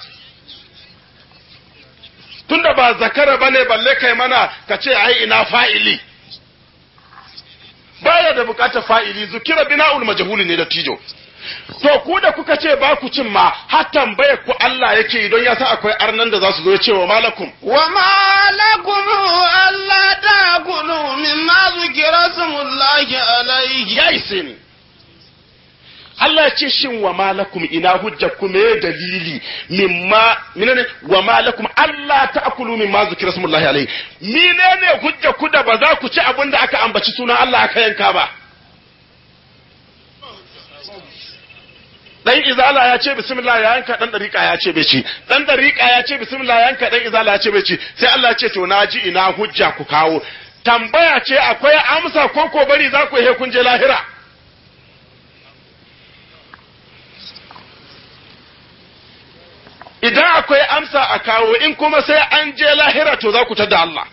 tunda ba zakara bane balle kai mana ka ce ai ina fa'ili baya da bukatar fa'ili zukira bina'ul majhuli ne da tijo to ku da kuka ce ba ku cin ma har tambaya ku Allah yake yi don ya sa akwai arnan da za su zo ya ce wa malakum وما لكم ألا تأكلوا مما ذكر اسم الله عليه ya ise ni Allah ya ce shin wa malakum ina hujja ku me dalili mimma menene wa malakum Allah ta'kulu mimma zikra smullahi alayhi menene hujja ku da ba za ku ci abin da aka ambaci sunan Allah aka yanka ba dan izala ya ce bismillah ya yanka dan dariqa ya ce bai ci dan dariqa ya ce bismillah ya yanka dan izala ya ce bai ci sai Allah ya ce to naji ina hujja ku kawo tambaya ce akwai amsa ko ko bari za ku he kun je lahira idan akwai amsa a kawo in kuma sai an je lahira to za ku ta da Allah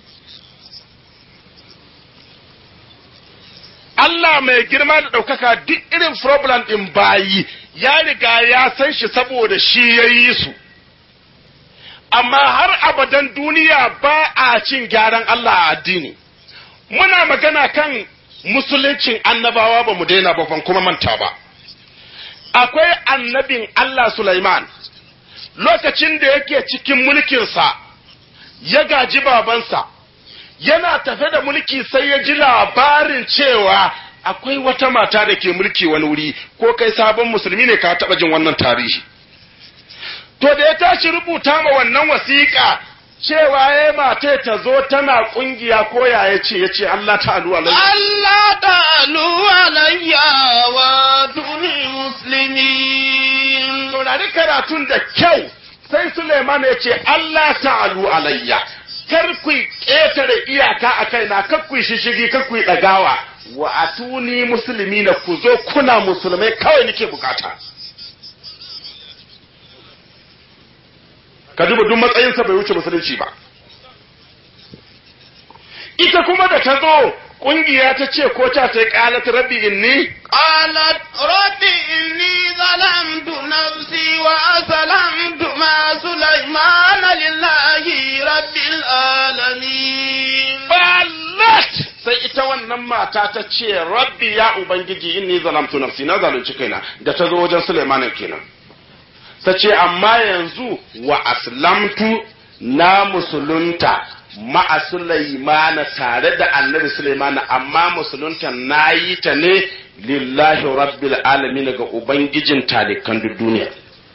Allah mai girma da ɗaukaka duk irin problem ɗin bayi ya riga ya san shi saboda shi ya yi su. Amma har abadan duniya ba a cin gyaran Allah a addini. Muna magana kan musuluncin annabawa ba mu daina ba ban kuma manta ba. Akwai annabin Allah Sulaiman lokacin da yake cikin mulkinsa ya gaji babansa. yana tafe da mulki sai ya ji labarin cewa akwai wata mata da ke mulki wani wuri ko kai sabon musulmi ne ka taɓa jin wannan tarihi to da ya tashi rubuta ma wannan wasiƙa cewa ya mata ta zo tana ƙungiya ko ya ya ce ya ce Allah ta'alu alaihi ألا تعلوا علي وأتوني مسلمين saurari karatun da kyau sai Suleiman ya ce Allah ta'alu alayya kar ku ƙetare iyaka a kaina kar ku shishigi kar ku ɗagawa wa atuni musulmi na ku zo kuna musulmai kawai nake bukata ka duba duk matsayinsa bai wuce musulunci ba ita kuma da ta zo ƙungiya ta ce ko ta sai ƙalat rabbi inni قالت رب إني ظلمت نفسي وأسلمت مع سليمان لله رب العالمين balat sai ita ita wannan mata ta ce rabbi ya ubangiji inni zalamtu nafsi na zalunci kaina da ta zo wajen Sulaiman kenan ta ce amma yanzu wa aslamtu na musulunta ma'a Sulaimana tare da annabi Sulaimana amma musulunta na yi ta ne lillahi rabbil alamin ga ubangijin talikan duk duniya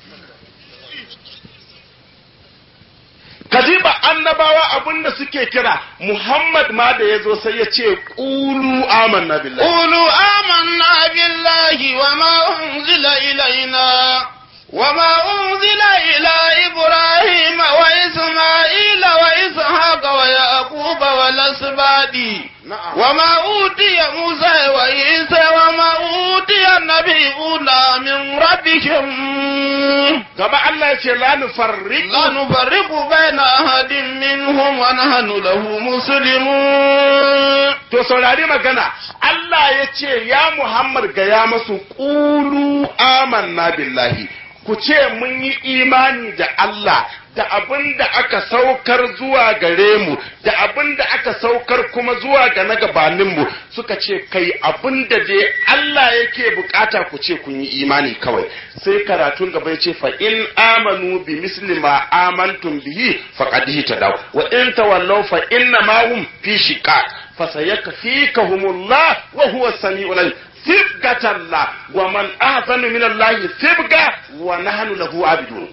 Kadiba annabawa abinda suke kira Muhammad ma da ya zo sai ya ce ƙulu amanna billahi. قولوا آمنا بالله وما أنزل إلينا وما أنزل إلى إبراهيم وإسماعيل وإسحاق ويعقوب والأسباط Na'am. وما أوتي موسى وعيسى وما أوتي النبيون من ربهم Gaba Allah ya ce la nufarriqu لا نفرق بين أحد منهم ونحن له مسلمون To saurari magana, Allah ya ce, Ya Muhammad gaya masu ƙulu amanna billahi, ku ce mun yi imani da Allah da abin da aka saukar zuwa gare mu, da abin da aka saukar kuma zuwa ga na gabaninmu suka ce, kai abin da dai Allah yake bukata ku ce kun yi imani kawai. Sai karatun gaba ya ce, fa in amanu bi misli ma amantum bihi faqad tadaw wa in tawallaw fa inna ma hum fi shiqaq فسيكفيكهم الله وهو السميع العليم ثبقة الله ومن أحسن من الله ثبقة ونحن له عابدون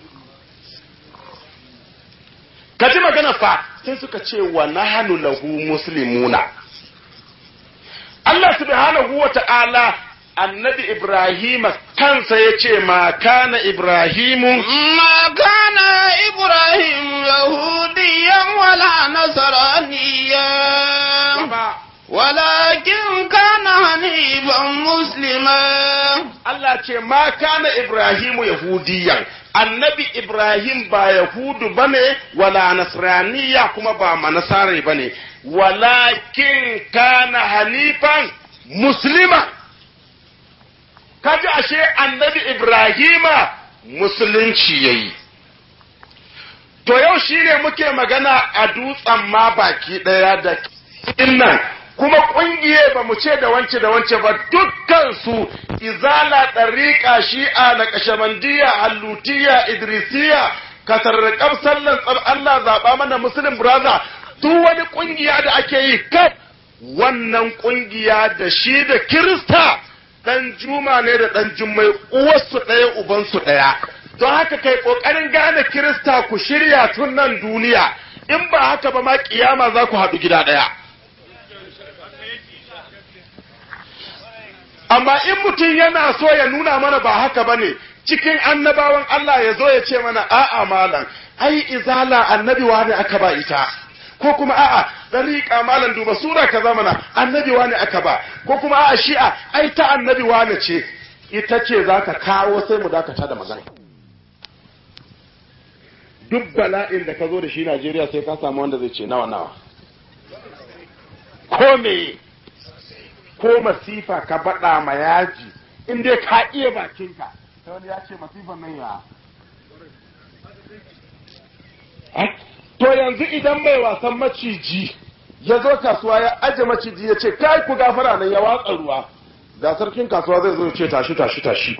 kaji magana fa sai suka ce wa nahanu lahu muslimuna Allah subhanahu wa ta'ala annabi Ibrahim kansa ya ce ma kana Ibrahimu ما كان إبراهيم يهوديا ولا نصرانيا ولكن كان حنيفا مسلما Allah ce ma kana Ibrahimu Yahudiyan annabi Ibrahim ba Yahudu bane wala Nasraniya kuma ba manasare bane walakin kana hanifan muslima kaji ashe annabi Ibrahima musulunci yayi to yau shine muke magana a dutsen ma baki daya da innan kuma kungiye ba mu ce da wance da wance ba dukkan su izala ɗariƙa shi'a na kashamandiya hallutiya idrisiya katarrakab sallan tsar Allah zaɓa mana muslim brother duk wani kungiya da ake yi kaf wannan kungiya da shi da kirista dan juma ne da dan jummai uwarsu ɗaya ubansu ɗaya don haka kai ƙoƙarin gane kirista ku shirya tun nan duniya in ba haka ba ma kiyama za ku haɗu gida ɗaya amma in mutum yana so ya nuna mana ba haka ba ne cikin annabawan Allah ya zo ya ce mana a'a malam ai izala annabi ne aka ba ita ko kuma a'a dariƙa malam duba sura kaza mana annabi ne aka ba ko kuma a'a shi'a ai ta annabi wane ce ita ce za ka kawo sai mu dakata da magana duk bala'in da ka zo da shi Najeriya sai ka samu wanda zai ce nawa nawa ko me ko masifa ka baɗa ma yaji in dai ka iya bakinka sai wani ya ce masifan nan ya to yanzu idan mai wasan maciji ya zo kasuwa ya aje maciji ya ce kai ku gafara nan ya watsa ruwa ga sarkin kasuwa zai zo ya ce tashi tashi tashi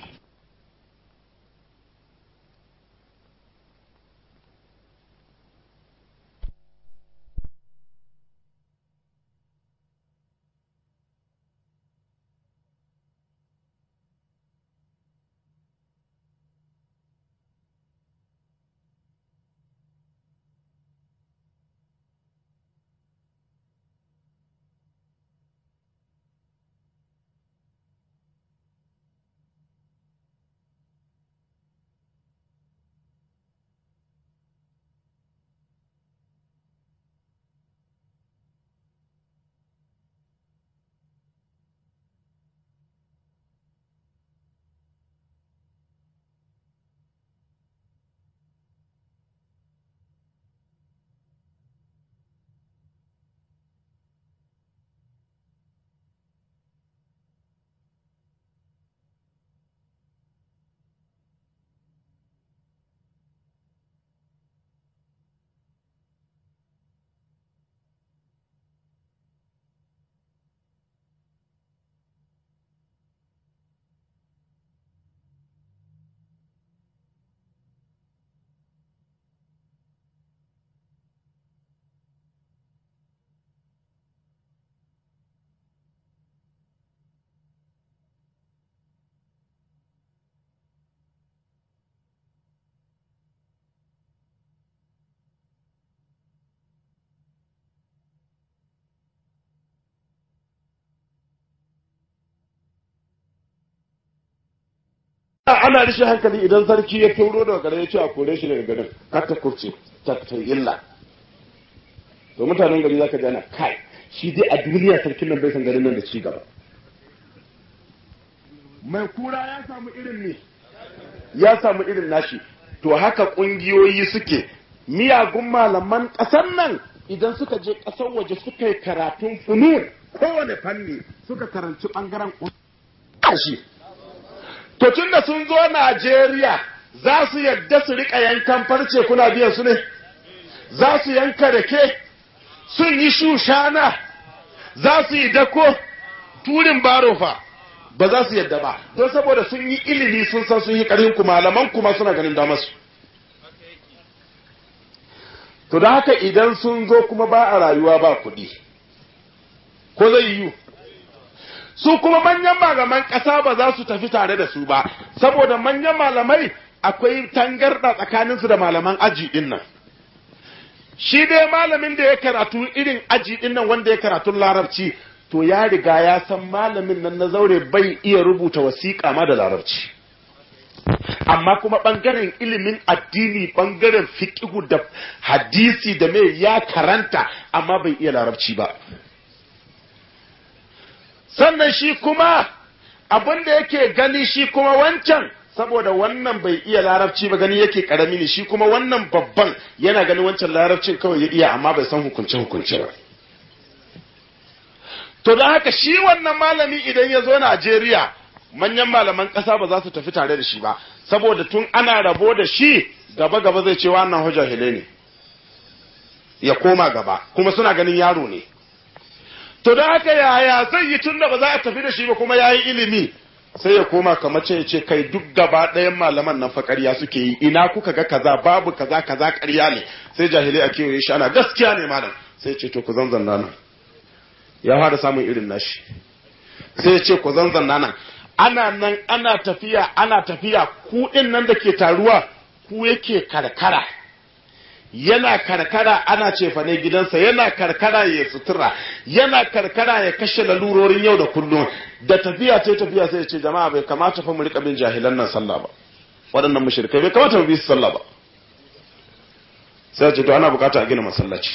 ana rishin hankali idan sarki ya tauro daga garin ya ce a kore shi daga garin kar ta kurce ta ta illa to mutanen gari zaka ji ana kai shi dai a duniya sarkin nan bai san garin nan da ci gaba mai kura ya samu irin ne ya samu irin nashi to haka kungiyoyi suke miyagun malaman ƙasar nan idan suka je ƙasar waje suka yi karatun funun kowane fanni suka karanci ɓangaren ƙashi to tun da sun zo Najeriya za su yadda su riƙa yankan farce kuna biyan su ne za su yanka rake sun yi shushana za su yi dako turin barofa ba za su yadda ba don saboda sun yi ilimi sun san sun yi ƙarfin ku malaman kuma suna ganin damarsu to da haka idan sun zo kuma ba a rayuwa ba kuɗi ko zai yiwu su kuma manyan malaman ƙasa ba za su tafi tare da su ba saboda manyan malamai akwai tangarɗa tsakaninsu da malaman aji ɗin nan shi dai malamin da ya karatu irin aji ɗin nan wanda ya karatu larabci to ya riga ya san malamin nan na zaure bai iya rubuta wasiƙa ma da larabci amma kuma ɓangaren ilimin addini ɓangaren fiƙihu da hadisi da mai ya karanta amma bai iya larabci ba sannan shi kuma abin da yake gani shi kuma wancan saboda wannan bai iya larabci ba gani yake karami ne shi kuma wannan babban yana ganin wancan larabcin kawai ya iya amma bai san hukunce hukunce ba to don haka shi wannan malami idan ya zo Najeriya manyan malaman ƙasa ba za su tafi tare da shi ba saboda tun ana rabo da shi gaba gaba zai ce wannan hujjahile ne ya koma gaba kuma suna ganin yaro ne to da haka yaya zai yi tun da ba za a tafi da shi ba kuma ya yi ilimi sai ya koma kamar ce ce kai duk gaba ɗayan malaman nan fa ƙarya suke yi ina kuka ga kaza babu kaza kaza ƙarya ne sai jahilai a kewaye shi ana gaskiya ne malam sai ce to ku zanzanna nan ya fara samun irin nashi sai ya ce ku zanzanna nan ana nan ana tafiya ana tafiya ku ɗin nan da ke taruwa ku yake karkara yana karkara ana cefane gidansa yana karkara ya sutura yana karkara ya kashe lalurorin yau da kullum da tafiya ce tafiya sai ce jama'a bai kamata fa mu rika bin jahilan nan sallah ba waɗannan mushrikai bai kamata mu bi su sallah ba sai ce to ana bukata a gina masallaci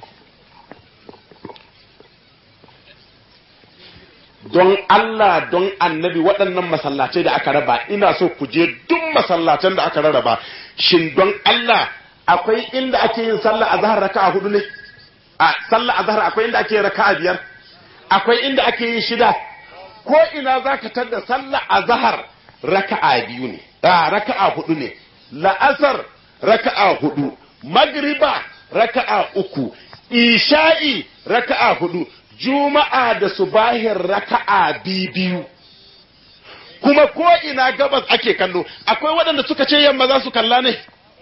don Allah don annabi waɗannan masallacai da aka raba ina so ku je duk masallacen da aka rarraba shin don Allah akwai inda ake yin sallah azhar raka'a hudu ne a sallah azhar akwai inda ake yin raka'a biyar akwai inda ake yin shida ko ina zaka tada sallah azhar raka'a biyu ne a raka'a hudu ne la'asar raka'a hudu magriba raka'a uku isha'i raka'a hudu juma'a da subahin raka'a biyu kuma ko ina gabas ake kallo akwai waɗanda suka ce yamma za su kalla ne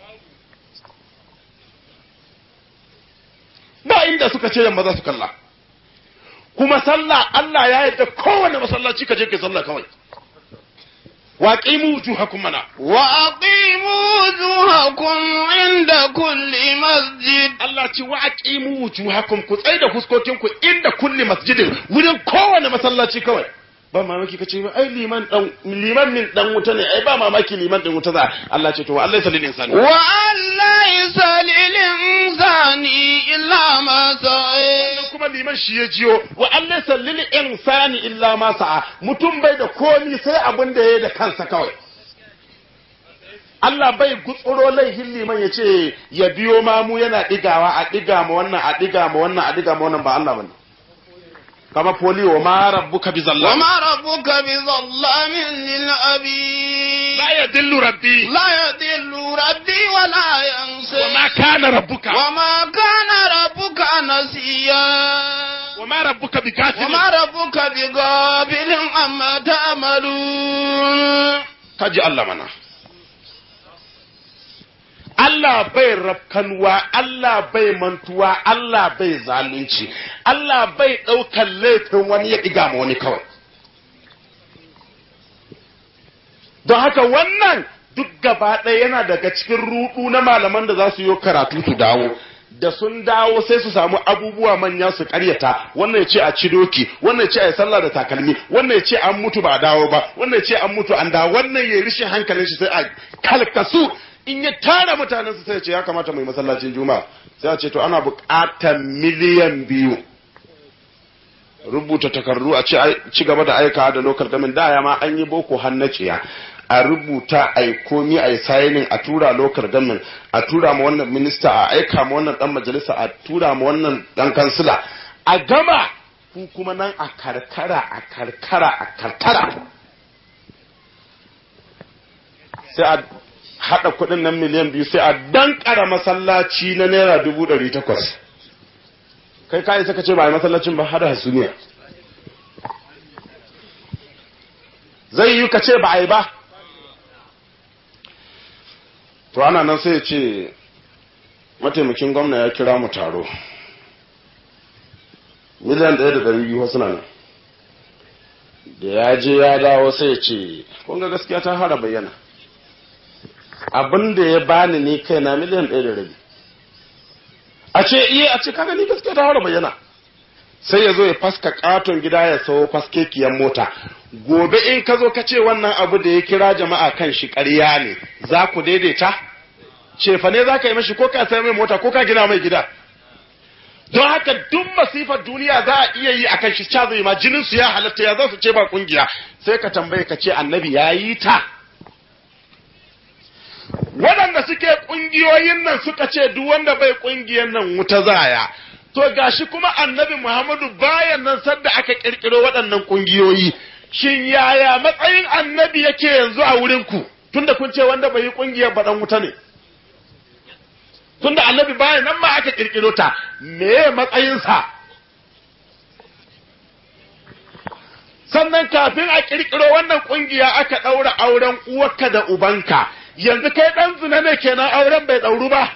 ba inda suka ce yamma za su kalla kuma sallah Allah ya yarda kowane masallaci ka je kai sallah kawai wa qimu wujuhakum mana وأقيموا وجوهكم عند كل مسجد Allah ce wa aqimu wujuhakum ku tsai da fuskokin ku inda kulli masjidin wurin kowane masallaci kawai ba mamaki kace ba ai liman dan liman min dan wuta ne ai ba mamaki liman din wuta za Allah ce to wa Allah salil insani وأن ليس للإنسان إلا ما سعى kuma liman shi ya jiyo wa Allah salil insani illa ma sa'a mutum bai da komi sai abin da yayi da kansa kawai Allah bai gutsuro laifin liman ya ce ya biyo mamu yana digawa a diga ma wannan a diga ma wannan a diga ma wannan ba Allah bane kama polio ma rabbuka bi zallam وما ربك بظلام للعبيد la yadillu rabbi لا يضل ربي ولا ينسى wa ma kana rabbuka وما كان ربك نسيا wa ma rabbuka bi kafir وما ربك بغافل عما تعملون kaji Allah mana Allah bai rafkanwa, Allah bai mantuwa, Allah bai zalunci, Allah bai ɗaukar laifin wani ya ɗiga ma wani kawai. Don haka wannan duk gaba ɗaya yana daga cikin ruɗu na malaman da za su yi karatu su dawo. da sun dawo sai su samu abubuwa manya su karyata wannan ya ce a ci doki wannan ya ce a yi sallah da takalmi wannan ya ce an mutu ba a dawo ba wannan ya ce an mutu an dawo wannan ya rishin hankalin shi sai a kalkasu in ya tara mutanen su sai ya ce ya kamata mai masallacin juma'a sai a ce to ana buƙatar miliyan biyu rubuta takardu a ci ci gaba da aika da local government da ya ma an yi boko hannaciya a rubuta a yi komi a yi signing a tura local government a tura ma wannan minista a aika ma wannan dan majalisa a tura ma wannan dan kansila a gama ku kuma nan a karkara a karkara a karkara sai a haɗa kuɗin nan miliyan biyu sai a dankara masallaci na naira dubu ɗari takwas kai ka isa ka ce ba a yi masallacin ba hada hasumiya zai yi ka ce ba a yi ba to ana nan sai ya ce mataimakin gwamna ya kira mu taro miliyan ɗaya da ɗari biyu wasu nan da ya je ya dawo sai ya ce kun ga gaskiya ta fara bayyana abin da ya bani ni kai na miliyan ɗaya da rabi a ce iya a ce kaga ni gaskiya ta fara bayyana sai ya zo ya faska katon gida ya sayo faskekiyar mota gobe in ka zo ka ce wannan abu da ya kira jama'a kan shi ƙarya ne za ku daidaita cefa ne za ka yi mashi ko ka sai mai mota ko ka gina mai gida don haka duk masifar duniya za a iya yi akan shi ca zai ma jinin su ya halatta ya za su ce ba kungiya sai ka tambaye ka ce annabi ya yi ta waɗanda suke ƙungiyoyin nan suka ce duk wanda bai ƙungiyar nan wuta zaya to gashi kuma annabi Muhammadu bayan nan sadda aka ƙirƙiro waɗannan ƙungiyoyi shin yaya matsayin annabi yake yanzu a wurin ku tunda kun ce wanda bai yi ƙungiyar ba dan wuta ne tunda annabi bayan nan ma aka ƙirƙiro ta me matsayinsa sannan kafin a ƙirƙiro wannan ƙungiya aka ɗaura auren uwarka da ubanka yanzu kai ɗan zina ne kenan auren bai ɗauru ba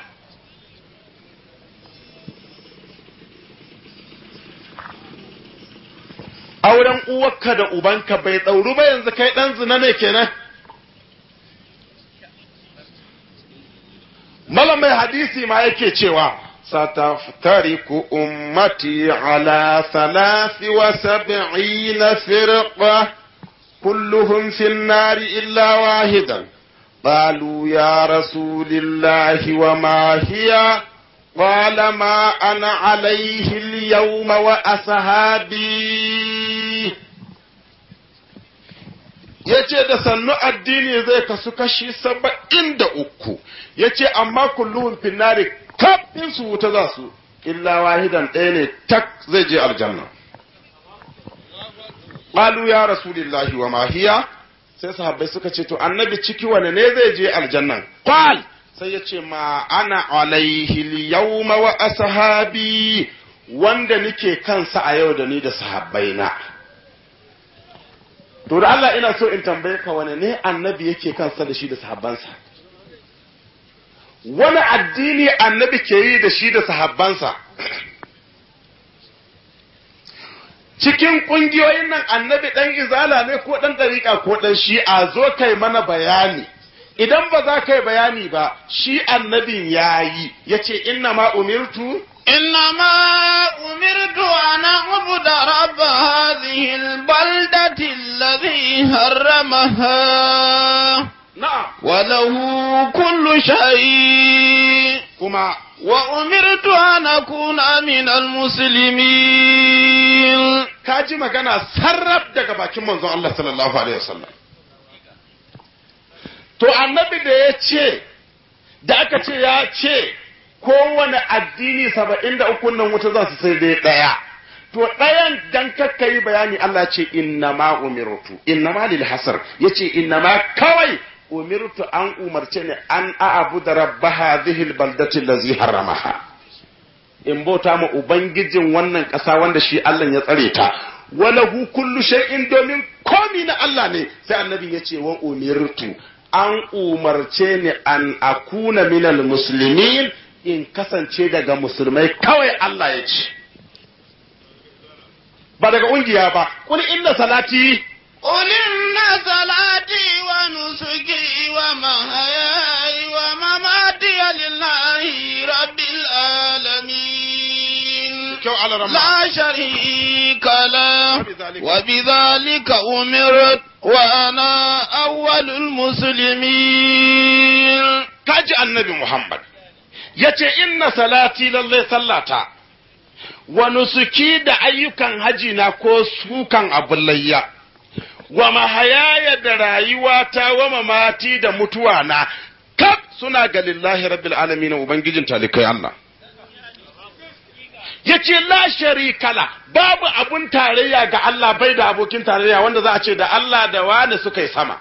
auren uwarka da ubanka bai ɗauru ba yanzu kai ɗan zina ne kenan malam mai hadisi ma yake cewa ستفترق أمتي على ثلاث وسبعين فرقة كلهم في النار إلا واحدا قالوا يا رسول الله وما هي قال ما أنا عليه اليوم وأصحابي yace da sannu addini zai kasu kashi saba'in da uku yace amma kulluhun finnari kafin su wuta za su illa wahidan ɗaya ne tak zai je aljanna qalu ya rasulillahi wa ma hiya sai sahabbai suka ce to annabi ciki wane ne zai je aljannan qal sai ya ce ma ana alaihi yawma wa ashabi wanda nike kansa a yau da ni da sahabbaina to da Allah ina so in tambaye ka wane ne annabi yake kansa da shi da sahabbansa wani addini annabi ke yi da shi da sahabbansa cikin ƙungiyoyin nan annabi ɗan izala ne ko ɗan ɗariƙa ko ɗan shi'a zo kai mana bayani idan ba za ka yi bayani ba shi annabin ya yi ya ce inna ma umirtu إنما أمرت أن أعبد رب هذه البلدة الذي حرمها na'am وله كل شيء kuma وأمرت أن أكون من المسلمين ka ji magana sarraf daga bakin manzon Allah sallallahu alaihi wasallam to annabi da ya ce da aka ce ya ce kowane addini saba'in da uku nan wuta za su sai dai ɗaya to ɗayan dan kakka yi bayani Allah ce inna ma umirtu inna ma lil hasar yace inna ma kawai umirtu an umarce ni an a'budu rabba hadhihi al baldati allazi haramaha in bauta ma ubangijin wannan ƙasa wanda shi Allah ya tsare ta walahu kullu shay'in domin komi na Allah ne sai annabi ya ce wa umirtu an umarce ni an akuna minal muslimin in kasance daga musulmai kawai Allah ya ce ba daga ƙungiya ba kul inna salati قل إن صلاتي ونسكي ومحياي ومماتي لله رب العالمين kyau alarama لا شريك له وبذلك- وبذلك أمرت وأنا أول المسلمين kaji annabi Muhammad ya ce inna salati lallai sallata wa nusuki da ayyukan haji na ko sukan abin layya wa mahayaya da rayuwata wa mamati da mutuwa na kaf suna ga lillahi rabbil alamin ubangijin talikai Allah yace la sharika la babu abun tarayya ga Allah bai da abokin tarayya wanda za a ce da Allah da wani suka yi sama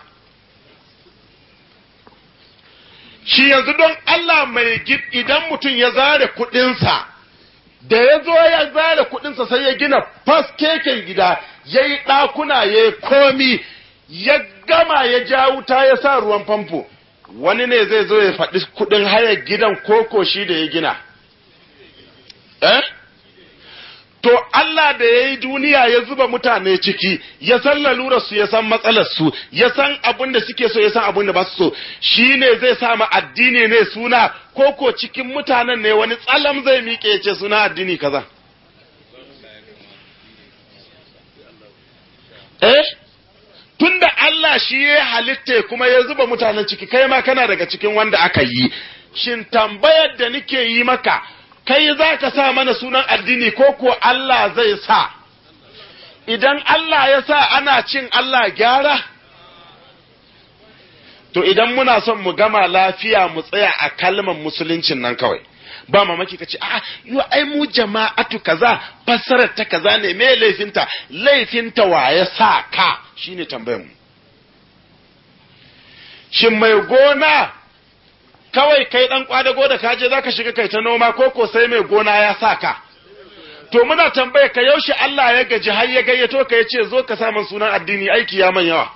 shi yanzu don Allah mai gid idan mutum ya zare kuɗinsa da ya zo ya zare kuɗinsa sai ya gina faskeken gida ya yi ɗakuna ya yi komi ya gama ya ja wuta ya sa ruwan famfo wani ne zai zo ya faɗi kuɗin hayar gidan koko shi da ya gina eh To Allah da ya yi duniya ya zuba mutane ciki, ya san lalurarsu, ya san matsalarsu, ya san abin da suke so, ya san abin da ba su so, shi ne zai sa ma addini ne suna, ko ko cikin mutanen ne wani tsalam zai miƙe ya ce suna addini kaza. Eh? Tunda Allah shi ya halitta kuma ya zuba mutanen ciki, kai ma kana daga cikin wanda aka yi, shin tambayar da nike yi maka, kai za ka sa mana sunan addini ko ko Allah zai sa idan Allah ya sa ana cin Allah gyara to idan muna son mu gama lafiya mu tsaya a kalmar musuluncin nan kawai ba mamaki ka ce a yo ai mu jama'atu kaza fassarar ta kaza ne me laifinta laifinta wa ya sa ka shine tambayar mu shin mai gona kawai kai dan kwadago da kaje zaka shiga kai ta noma ko ko sai mai gona ya saka to muna tambaye ka yaushe Allah ya gaji har ya gayyato ka yace zo ka samun sunan addini aiki ya man yawa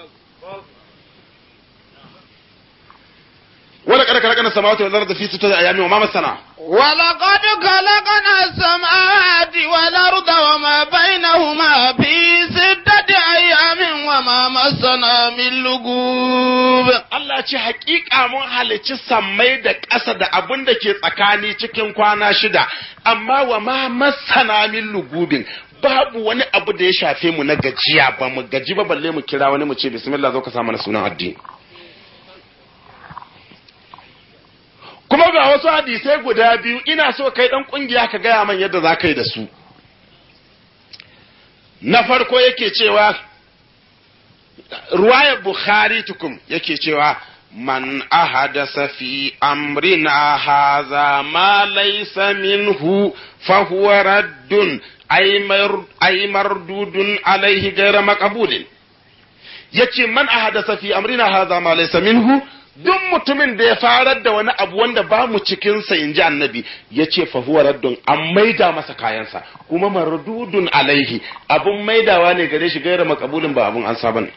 wala kada kalakana samawati wal ardi fi sittati ayamin wa ma masana ولقد خلقنا السماوات والأرض وما بينهما في ستة أيام وما مسنا من لغوب Allah ce hakika mun halicci sammai da ƙasa da abin da ke tsakani cikin kwana shida amma wa ma masana min lugubin babu wani abu da ya shafe mu na gajiya ba mu gaji ba balle mu kira wani mu ce bismillah zo ka sa mana sunan addini kuma ga wasu hadisai guda biyu ina so kai dan kungiya ka gaya man yadda za ka yi da su na farko yake cewa ruwayar bukhari tukum yake cewa man ahadasa fi amrina haza ma laysa minhu fa huwa raddun ay mardudun alaihi ghayra maqbulin yace man ahadasa fi amrina haza ma laysa minhu duk mutumin da ya farar da wani abu wanda ba mu cikin sa inji annabi yace fa huwa raddun an maida masa kayansa kuma mardudun alaihi abun maidawa ne gare shi gaira makabulin ba abun an saba ne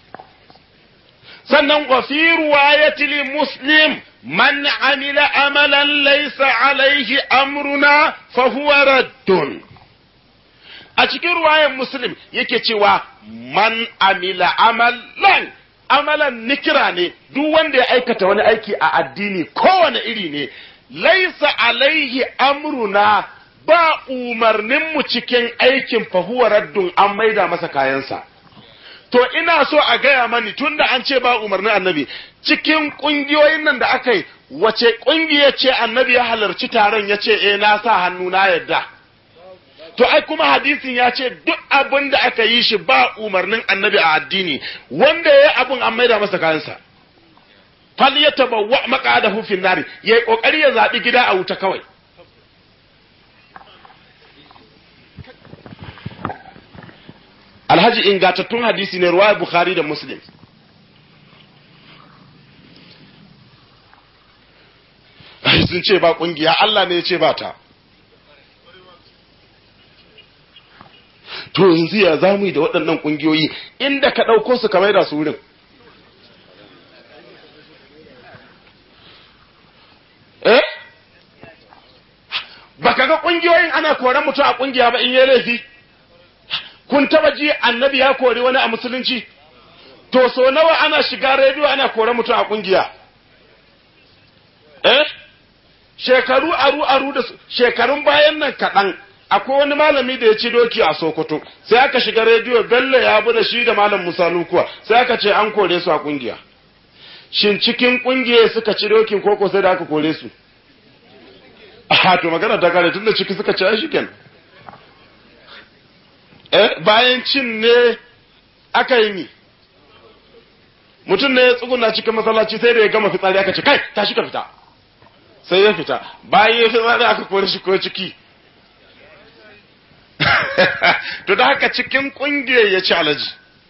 sannan wa fi ruwayati li muslim man amila amalan laysa alaihi amruna fa huwa raddun a cikin ruwayan muslim yake cewa man amila amalan amalan nikira ne duk wanda ya aikata wani aiki a addini kowane iri ne laisa alaihi amruna ba umarninmu cikin aikin fahuwa raddun an maida masa kayansa to ina so a gaya mani tunda an ce ba umarnin annabi cikin kungiyoyin nan da aka yi wace kungiya ce annabi ya halarci taron ya ce eh na sa hannu na yadda to ai kuma hadisin ya ce duk abin da aka yi shi ba umarnin annabi a addini wanda ya yi abin an maida masa kayansa fal ya tabawwa maqadahu fin nari yayi kokari ya zabi gida a wuta kawai alhaji ingatattun hadisi ne ruwaya bukhari da muslim ai sun ce ba kungiya Allah ne ya ce ba ta to yanzu ya za mu yi da waɗannan ƙungiyoyi inda ka ɗauko su ka maida su wurin eh baka ga ƙungiyoyin ana koran mutum a ƙungiya ba in yi laifi kun taba ji annabi ya kori wani a musulunci to so nawa ana shiga rediyo ana koran mutum a ƙungiya eh shekaru aru aru da shekarun bayan nan kaɗan akwai wani malami da ya ci doki a Sokoto sai aka shiga rediyo Bello ya bi da shi da malam Musa Lukuwa sai aka ce an kore su a kungiya shin cikin kungiya suka ci dokin koko sai da aka kore su a to magana ta kare tunda ciki suka ci shi kenan eh bayan cin ne aka yi mi mutum ne ya tsuguna cikin masallaci sai da ya gama fitsari aka ce kai tashi ka fita sai ya fita bayan ya fitsari aka kore shi ko ciki to da haka cikin kungiyar ya ci alaji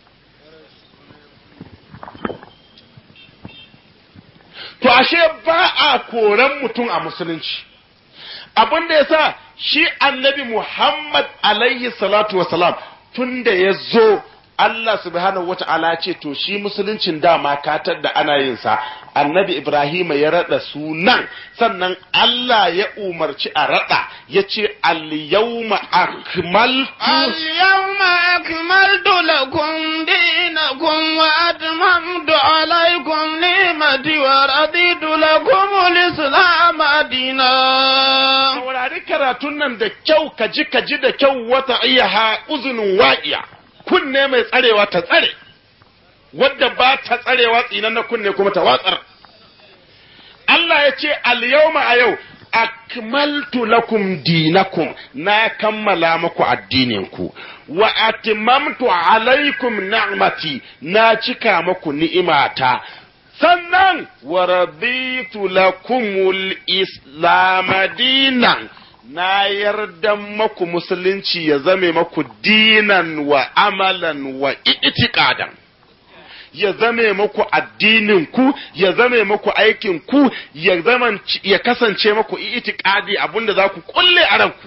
to ashe ba a koran mutum a musulunci abin da ya sa shi annabi muhammad alaihi salatu wasalam tun da ya zo Allah subhanahu wa ta'ala ce to shi musuluncin dama katar da ana yin sa annabi Ibrahim ya rada sunan sannan Allah ya umarci a rada ya ce al-yawma akmaltu اليوم أكملت لكم دينكم وأتممت عليكم نعمتي ورضيت لكم الإسلام دينا saurari karatun nan da kyau ka ji ka ji da kyau wata iya ha uzunin wa'iya kunne mai tsarewa ta tsare wadda ba ta tsarewa tsinan na kunne kuma ta watsar Allah ya ce al-yawma a yau akmaltu lakum dinakum na kammala muku addininku wa atimamtu alaikum ni'mati na cika muku ni'imata sannan wa raditu lakumul islam dinan na yarda maku musulunci ya zame maku dinan wa amalan wa itiqadan ya zame maku addinin ku ya zame maku aikin ku ya zaman ya kasance maku itiqadi abinda za ku kulle a ranku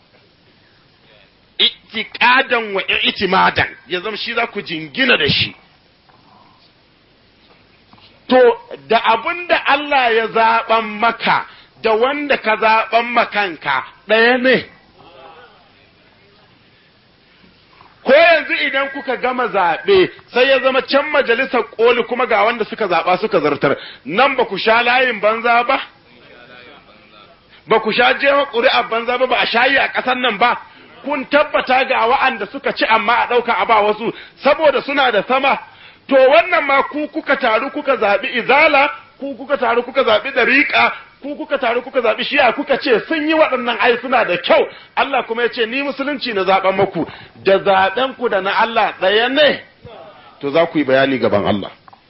itiqadan wa itimadan ya zama shi za ku jingina da shi to da abinda Allah ya zaɓan maka da wanda ka zaɓan makanka ɗaya ne. Ko yanzu idan kuka gama zaɓe sai ya zama can majalisar ƙoli kuma ga wanda suka zaɓa suka zartar, nan ba ku sha layin banza ba? Ba ku sha jewa ƙuri'a banza ba ba a shayi a ƙasar nan ba? Kun tabbata ga wa'anda suka ci amma a ɗauka a ba wasu saboda suna da sama. To wannan ma ku kuka taru kuka zaɓi izala, ku kuka taru kuka zaɓi dariƙa, ku kuka taru kuka zaɓi shi'a kuka ce sun yi waɗannan ai suna da kyau Allah kuma ya ce ni musulunci na zaɓen muku da zaɓen ku da na Allah ɗaya ne to za ku yi bayani gaban Allah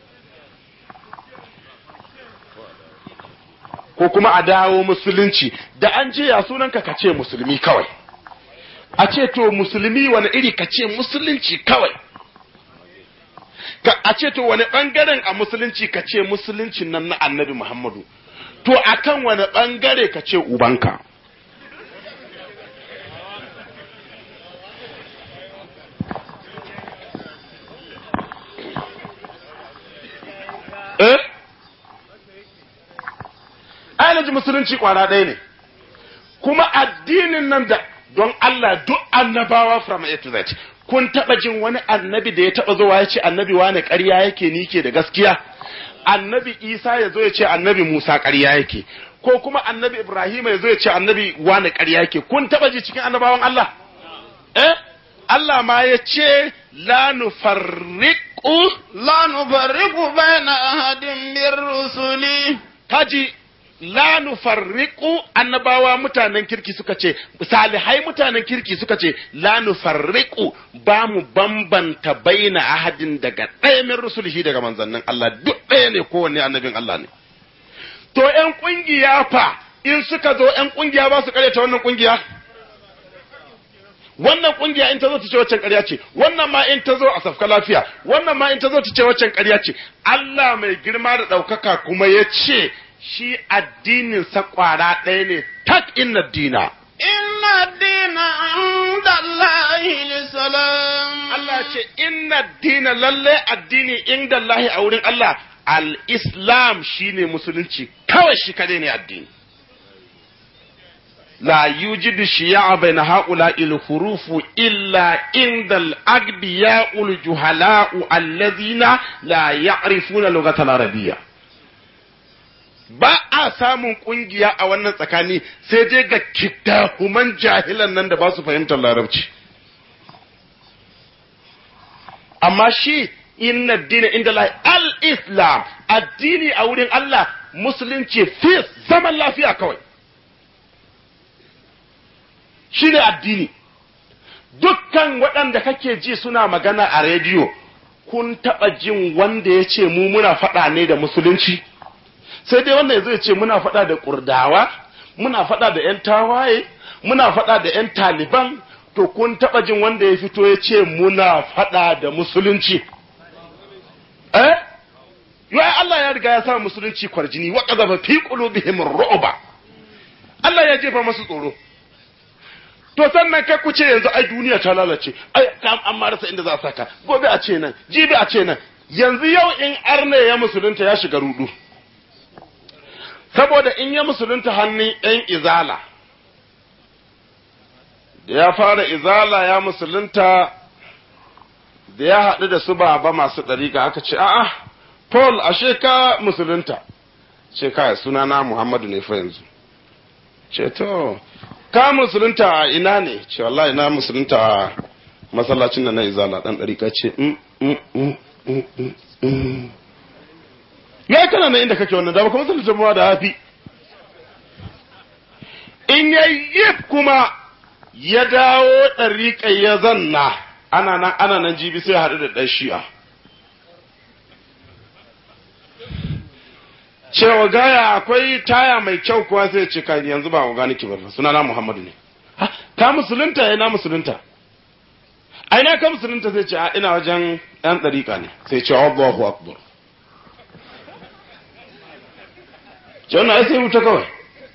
ko kuma a dawo musulunci da an je ya sunanka ka ce musulmi kawai a ce to musulmi wani iri ka ce musulunci kawai a ce to wani ɓangaren a musulunci ka ce musuluncin nan na annabi Muhammadu to akan wani ɓangare ka ce ubanka eh ainihin musulunci kwara ɗaya ne kuma addinin nan da don Allah duk annabawa from A to Z kun taɓa jin wani annabi da ya taɓa zuwa ya ce annabi wane ƙarya yake ni ke da gaskiya annabi isa ya zo ya ce annabi musa ƙarya yake ko kuma annabi ibrahim ya zo ya ce annabi wane ƙarya yake kun taɓa ji cikin annabawan allah eh allah ma ya ce la nufarriqu لا نفرق بين أحد من رسلي kaji la nufarriqu annabawa mutanen kirki suka ce salihai mutanen kirki suka ce la nufarriqu ba mu bambanta baina ahadin daga ɗaya min rusulihi daga manzannin Allah duk ɗaya ne kowanne annabin Allah ne to ƴan kungiya fa in suka zo ƴan kungiya ba su ta wannan kungiya wannan kungiya in ta zo ta ce waccan ƙarya ce wannan ma in ta zo a safka lafiya wannan ma in ta zo ta ce waccan ƙarya ce Allah mai girma da ɗaukaka kuma ya ce shi addinin sa ƙwara ɗaya ne tak inna dina إن الدين عند الله الإسلام Allah ce inna dina lalle addini inda Allah a wurin Allah al-islam shine musulunci kawai shi kadai ne addini لا يوجد شياع بين هؤلاء الحروف إلا عند الأغبياء الجهلاء الذين لا يعرفون اللغة العربية ba a samun kungiya a wannan tsakani sai dai ga kidahuman jahilan nan da ba su fahimtar larabci amma shi inna dina inda lahi al-islam addini a wurin Allah musulunci fi zaman lafiya kawai shi ne addini dukkan waɗanda kake ji suna magana a rediyo kun taɓa jin wanda ya ce mu muna faɗa ne da musulunci sai dai wanda zai ce muna faɗa da ƙurdawa muna faɗa da 'yan tawaye muna faɗa da 'yan taliban to kun taɓa jin wanda ya fito ya ce muna faɗa da musulunci eh yai Allah ya riga ya sa musulunci kwarjini wa qadhafa fi qulubihim ru'ba Allah ya jefa masu tsoro to sannan kai ku ce yanzu ai duniya ta lalace ai an ma rasa inda za a saka gobe a ce nan jibi a ce nan yanzu yau in arne ya musulunta ya shiga rudu saboda in ya musulunta hannun yan izala da ya fara izala ya musulunta da ya haɗu da su baba masu ɗariƙa aka ce a'a paul ashe ka musulunta ce kai sunana muhammadu ne fa yanzu ce to ka musulunta a ina ne ce wallahi na musulunta a masallacin da na izala dan ɗarika ce ya kana na inda kake wannan da baka musulunta ba da hafi in ya yi kuma ya dawo ɗarika ya zanna ana nan ana nan jibi sai haɗu da ɗan shi'a cewa gaya akwai taya mai kyau kuwa sai ce kai yanzu ba ga niki ba suna na Muhammadu ne ka musulunta ya na musulunta a ina ka musulunta sai ce a ina wajen yan dariƙa ne sai ce Allahu akbar ce wannan sai wuta kawai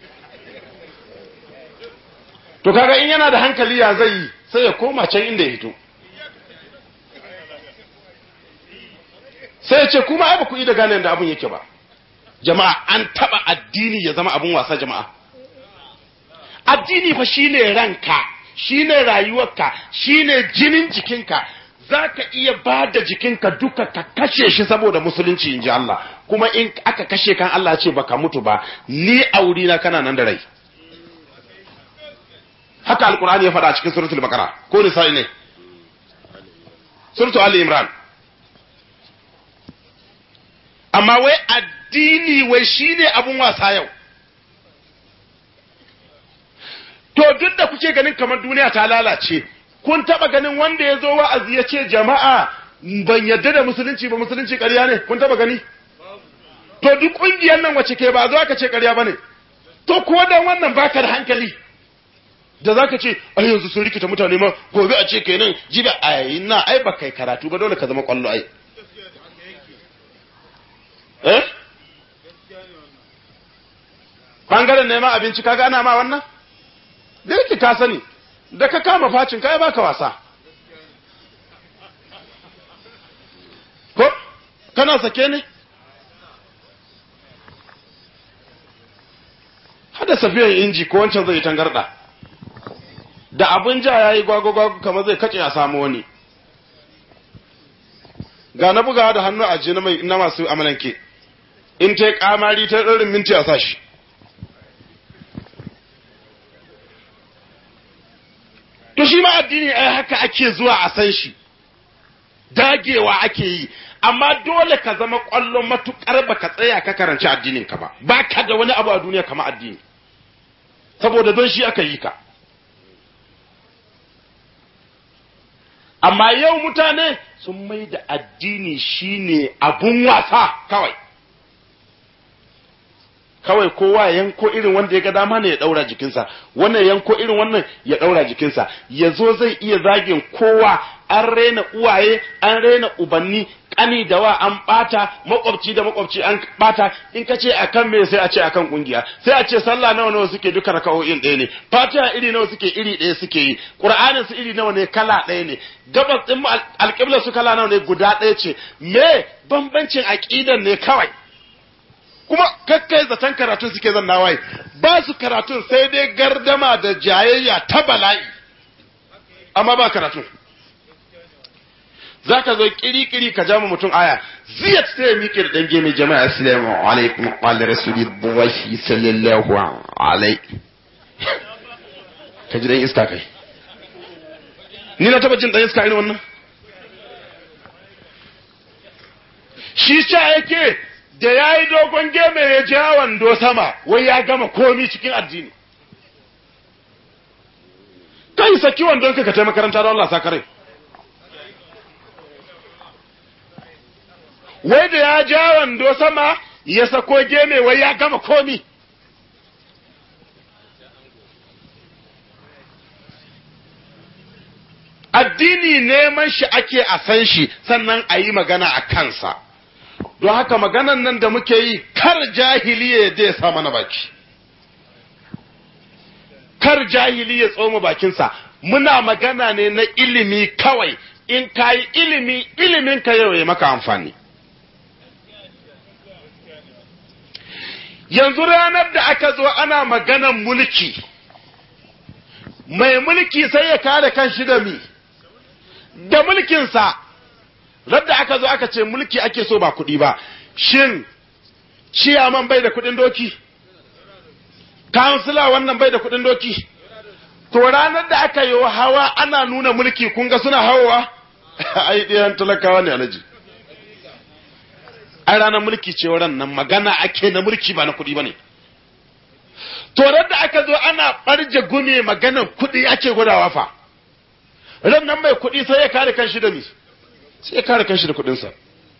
to kaga in yana da hankali ya zai yi sai ya koma can inda ya hito sai ya ce kuma ai ba ku yi da gane da abin yake ba jama'a an taba addini ya zama abin wasa jama'a addini fa shine ranka shine rayuwarka shine jinin jikinka zaka iya ba da jikinka duka ka kashe shi saboda musulunci in ji Allah kuma in aka kashe kan Allah ce baka mutu ba ni auri na kana nan da rai haka alkur'ani ya faɗa a cikin suratul baqara ko nisa'i ne suratul ali imran amma wai addini wai shine abun wasa yau to duk da kuke ganin kamar duniya ta lalace kun taba ganin wanda ya zo wa'azi ya ce jama'a ban yadda da musulunci ba musulunci ƙarya ne kun taba gani to duk ƙungiyar nan wace ke ba zo aka ce ƙarya ba ne to ko dan wannan baka da hankali da zaka ce ai yanzu sun rikita mutane ma gobe a ce kenan jibi ai na ai ba kai karatu ba dole ka zama kwallo ai eh bangaren neman abinci kaga ana ma wannan da yake ka sani da ka kama facin kai baka wasa ko kana sake ne hada safiyan inji ko wancan zai tangarda da abin ja ya yi gwagwagwago kamar zai kace a samu wani ga na bugawa da hannu a ji na masu amalanke in ta yi kamari ta ɗorin minti a sashi to shi ma addini ai haka ake zuwa a san shi dagewa ake yi amma dole ka zama ƙwallon matuƙar ba ka tsaya ka karanci addinin ka ba ba ka da wani abu a duniya kama addini saboda don shi aka yi ka amma yau mutane sun mai da addini shine abun wasa kawai kawai kowa yanko irin wanda ya ga dama ne ya daura jikinsa wannan yanko irin wannan ya daura jikinsa ya zo zai iya zagin kowa an raina uwaye an raina ubanni kani da wa an bata makwabci da makwabci an bata in ka ce akan me sai a ce akan kungiya sai a ce sallah nawa nawa suke duka raka'o'in ɗaya ne fatiha iri nawa suke iri ɗaya suke yi qur'anin su iri nawa ne kala ɗaya ne gabas din alƙibla su kala nawa ne guda ɗaya ce me bambancin aqidan ne kawai kuma kakkai zaton karatun suke zan nawaye ba su karatun sai dai gardama da jayayya ta bala'i amma ba karatun za ka zo kiri-kiri ka jama mutum aya ziyat sai ya miƙe da ɗange mai jama'a assalamu alaikum qala rasulullahi sallallahu alaihi ka ji dan iska kai ni na taba jin dan iska irin wannan shi ca yake da ya yi dogon geme ya ja wando sama wai ya gama komi cikin addini kai saki wandon ka ka tai makaranta don Allah sakare wai da ya ja wando sama ya sako geme wai ya gama komi addini neman shi ake a san shi sannan a yi magana a kansa don haka maganan nan da muke yi kar jahiliya ya sa mana baki kar jahili ya tsoma bakinsa muna magana ne na ilimi kawai in ka yi ilimi ilimin ka yau ya maka amfani yanzu ranar da aka zo ana maganan mulki mai mulki sai ya kare kanshi da mi da mulkinsa radda aka zo aka ce mulki ake so ba kuɗi ba shin ciyaman bai da kuɗin doki kansila wannan bai da kuɗin doki to ranar da aka yi hawa ana nuna mulki kun ga suna hawa ai ɗayan talakawa ne alaji ai ranar mulki ce ran nan magana ake na mulki ba na kuɗi ba ne to da aka zo ana ɓarje gume maganar kuɗi ake gudawa fa ran nan mai kuɗi sai ya kare kanshi da mi sai ya kare kanshi da kuɗinsa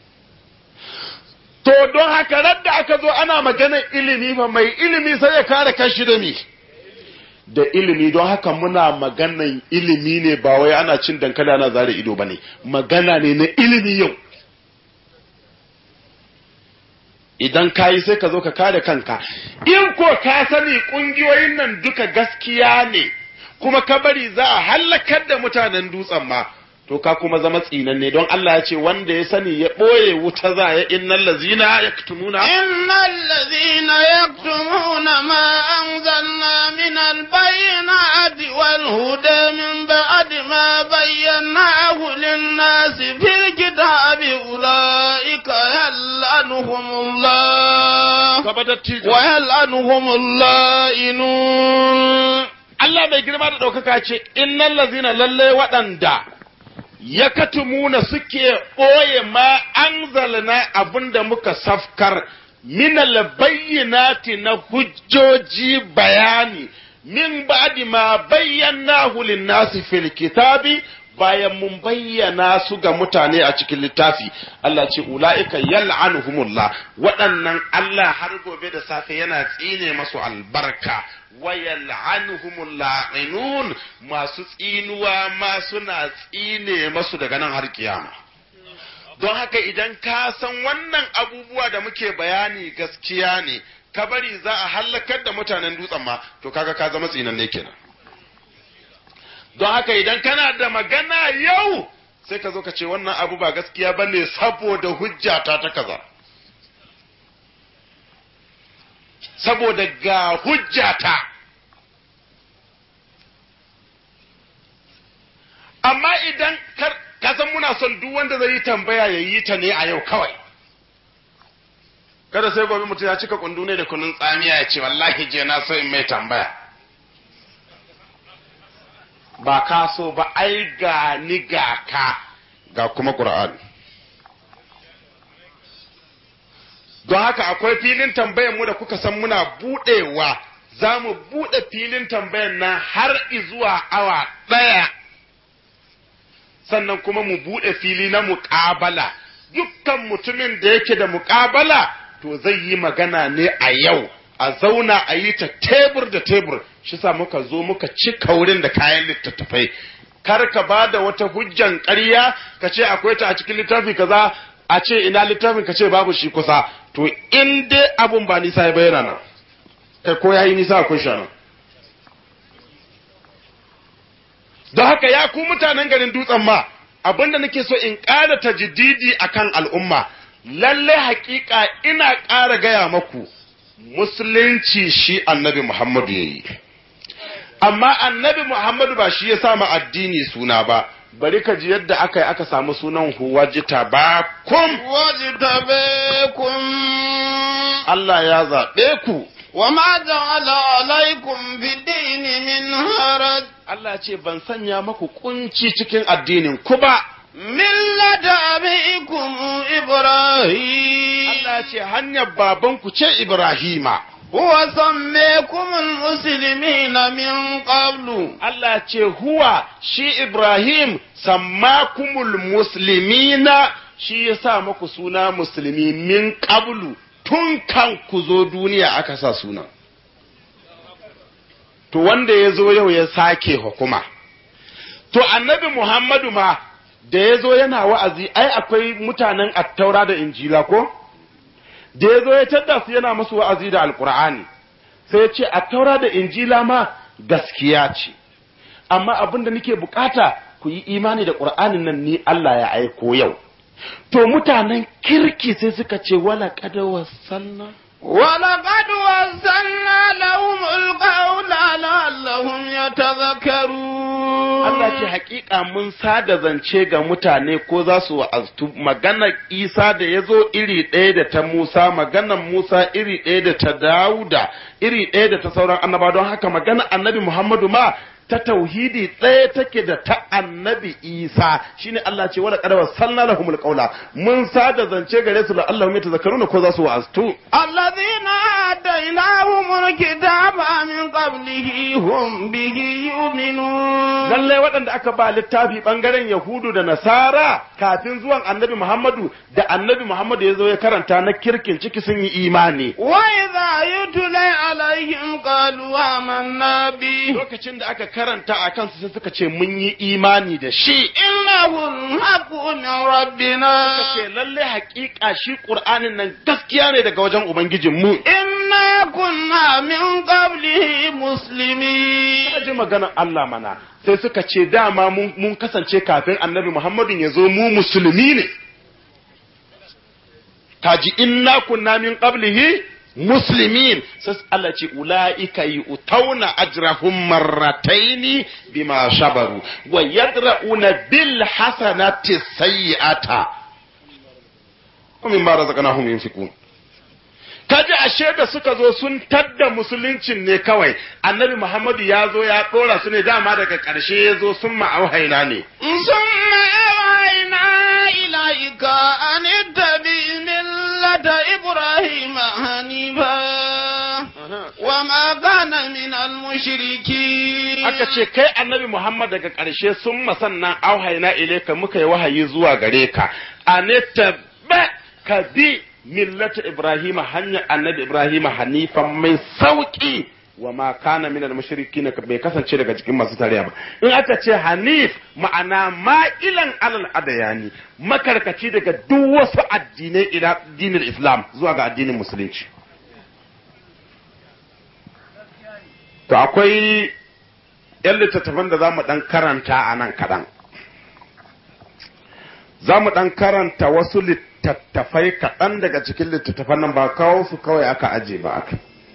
to don haka ran da aka zo ana maganar ilimi fa mai ilimi sai ya kare kanshi da mi da ilimi don haka muna maganan ilimi ne ba wai ana cin dankali ana zare ido ba ne magana ne na ilimi yau idan ka yi sai ka zo ka kare kanka in ko ka sani ƙungiyoyin nan duka gaskiya ne kuma ka bari za a hallakar da mutanen dutsen ma to ka kuma zama tsinanne don Allah ya ce wanda ya sani ya ɓoye wuta za ya innal lazina yaktumuna innal lazina yaktumuna ma anzalna min albayyinati wal huda min ba'di ma bayyanahu lin-nasi fil kitabi ulaika yal'anuhumullah wa yal'anuhumullah inun Allah mai girma da ɗaukaka ce innal lazina lalle waɗanda ya katumuna suke ɓoye ma an zalina abin da muka safkar minal bayyinati na hujjoji bayani min ba'di ma bayyana hulin nasi fil kitabi bayan mun bayyana su ga mutane a cikin littafi Allah ce ula'ika yal'anuhumullah waɗannan Allah har gobe da safe yana tsine masu albarka wa yal'anuhumul la'inun masu tsinuwa ma suna tsine masu daga nan har kiyama don haka idan ka san wannan abubuwa da muke bayani gaskiya ne ka bari za a hallakar da mutanen dutsen ma to kaga ka zama tsinanne kenan don haka idan kana da magana yau sai ka zo ka ce wannan abu ba gaskiya ba ne saboda hujjata ta kaza saboda ga hujjata amma idan ka san muna son duk wanda zai yi tambaya ya yi ta ne a yau kawai kada sai gobe mutum ya cika kundu ne da kunun tsamiya ya ce wallahi je na so in mai tambaya ba ka so ba ai ga ni ga ka ga kuma Qur'ani don haka akwai filin tambayan mu da kuka san muna budewa za mu bude filin tambayan nan har zuwa awa ɗaya sannan kuma mu bude fili na muƙabala dukkan mutumin da yake da muƙabala to zai yi magana ne a yau a zauna a yi ta tebur da tebur shi sa muka zo muka cika wurin da kayan littattafai kar ka ba da wata hujjan ƙarya ka ce akwai ta a cikin littafi kaza a ce ina littafin ka ce babu shi kusa to in dai abun ba nisa ya bayyana nan kai ko yayi nisa akwai shi nan don haka ya ku mutanen garin dutsen ma abinda nake so in ƙara tajdidi akan al'umma lalle haƙiƙa ina ƙara gaya maku musulunci shi annabi Muhammadu ya yi. amma annabi Muhammadu ba shi ya sama addini suna ba bari ka ji yadda aka yi aka samu sunan huwajita ba kum واجتبيكم Allah ya zaɓe ku وما جعل عليكم في الدين من حرج Allah ce ban sanya maku kunci cikin addinin ku ba ملة أبيكم إبراهيم Allah ce hanyar babanku ce Ibrahima هو سميكم المسلمين من قبل Allah ce huwa shi Ibrahim sammakumul muslimina shi ya sa muku suna musulmi min qablu tun kan ku zo duniya aka sa suna. To wanda ya zo yau ya sake hukuma. To annabi Muhammadu ma da ya zo yana wa'azi ai akwai mutanen attaura da injila ko? Da ya zo ya tadda su yana musu wa'azi da alkur'ani sai ya ce attaura da injila ma gaskiya ce. Amma abin da nake bukata ku yi imani da ƙur'anin nan ni Allah ya aiko yau. To mutanen kirki sai suka ce wala kada wasanna. ولقد وزلنا لهم القول لعلهم يتذكرون Allah ce hakika mun sada zance ga mutane ko za su wa'aztu maganar Isa da ya zo iri ɗaya da ta Musa maganar Musa iri ɗaya da ta Dawuda iri ɗaya da ta sauran annaba don haka maganar annabi Muhammadu ma ta tauhidi ɗaya take da ta annabi Isa shine Allah ce wala qad wasalna lahumul qawla mun sada zance gare su la Allahum yatazakkaruna ko za su wa'aztu الذين آتيناهم الكتاب من قبله هم به يؤمنون lallai waɗanda aka ba littafi ɓangaren Yahudu da Nasara kafin zuwan annabi Muhammadu da annabi Muhammadu ya zo ya karanta na kirkin ciki sun yi imani. وإذا يتلى عليهم قالوا آمنا به Lokacin da aka karanta a kansu sai suka ce mun yi imani da shi. إنه الحق من ربنا Suka ce lallai haƙiƙa shi Ƙur'anin nan gaskiya ne daga wajen Ubangijinmu. إنا كنا من قبله مسلمين Ka ji maganar Allah mana sai suka ce dama mun mun kasance kafin annabi Muhammadu ya zo mu musulmi ne. Kaji inna kunna min qablihi muslimin sai Allah ce ulaika yu'tauna ajrahum marrataini bima sabaru wa yadra'una bil hasanati sayyi'ata wa mimma razaqnahum yunfiqun kaji ashe da suka zo sun tadda musuluncin ne kawai annabi Muhammadu ya zo ya dora su ne dama daga ƙarshe ya zo sun ma'auhaina ne ثم أوحينا إليك أن اتبع ملة إبراهيم حنيفا وما كان من المشركين aka ce kai annabi Muhammad daga ƙarshe sun masannan auhaina ilaika muka yi wahayi zuwa gare ka anita ba ka bi millata Ibrahim hanyar annabi Ibrahim hanifan mai sauki wa ma kana minal mushrikin bai kasance daga cikin masu tarayya ba in aka ce hanif ma'ana ma'ilan alal adayani makarkaci daga duk wasu addinai ila dinin islam zuwa ga addinin musulunci to akwai yan littattafan da za mu ɗan karanta a nan kaɗan za mu ɗan karanta wasu littattafai kaɗan daga cikin littattafan nan ba kawo su kawai aka aje ba aka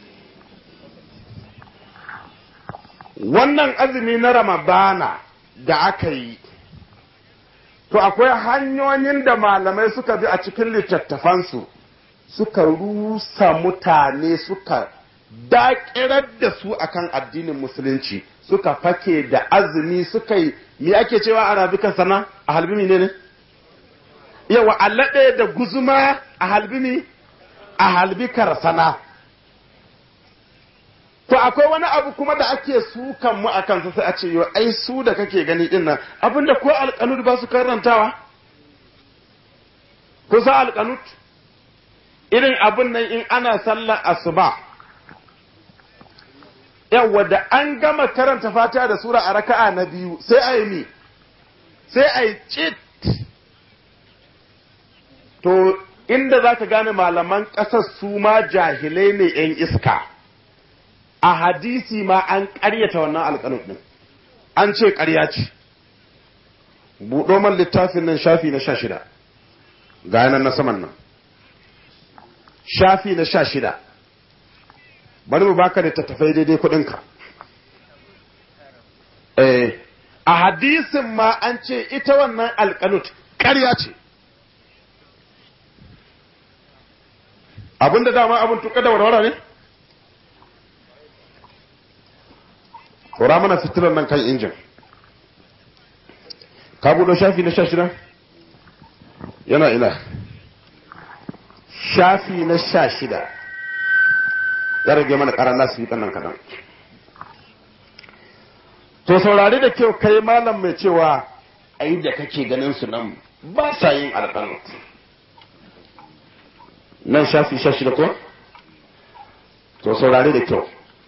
wannan azumi na ramadana da aka yi to akwai hanyoyin da malamai suka bi a cikin littattafansu suka rusa mutane suka daƙirar da su akan addinin musulunci suka fake da azumi suka yi me ake cewa a rabikan sana a halbimi ne ne yawa allaɗe da guzuma a halbimi a halbikar sana to akwai wani abu kuma da ake sukan mu akan sa sai a ce yo ai su da kake gani din nan abinda ko alƙanud ba su karantawa ko sa alƙanud irin abin nan in ana sallar asuba yawa da an gama karanta fatiha da sura a raka'a na biyu sai a yi mi sai a yi cit to inda za ka gane malaman ƙasar su ma jahilai ne 'yan iska a hadisi ma an ƙaryata wannan alƙalin ɗin an ce ƙarya ce buɗo man littafin nan shafi na sha shida ga nan na saman nan shafi na sha shida bari mu baka da tattafai daidai kuɗinka eh a hadisin ma an ce ita wannan alƙanut ƙarya ce abinda dama abin tuka da warwara ne Kora mana fitilar nan kan injin ka buɗo shafi na sha shida yana ina shafi na sha shida ya rage mana ƙarar nasu yi nan kaɗan to saurari da kyau kai malam mai cewa ai da kake ganin su nan ba sa yin alƙalut nan shafi sha shida ko to saurari da kyau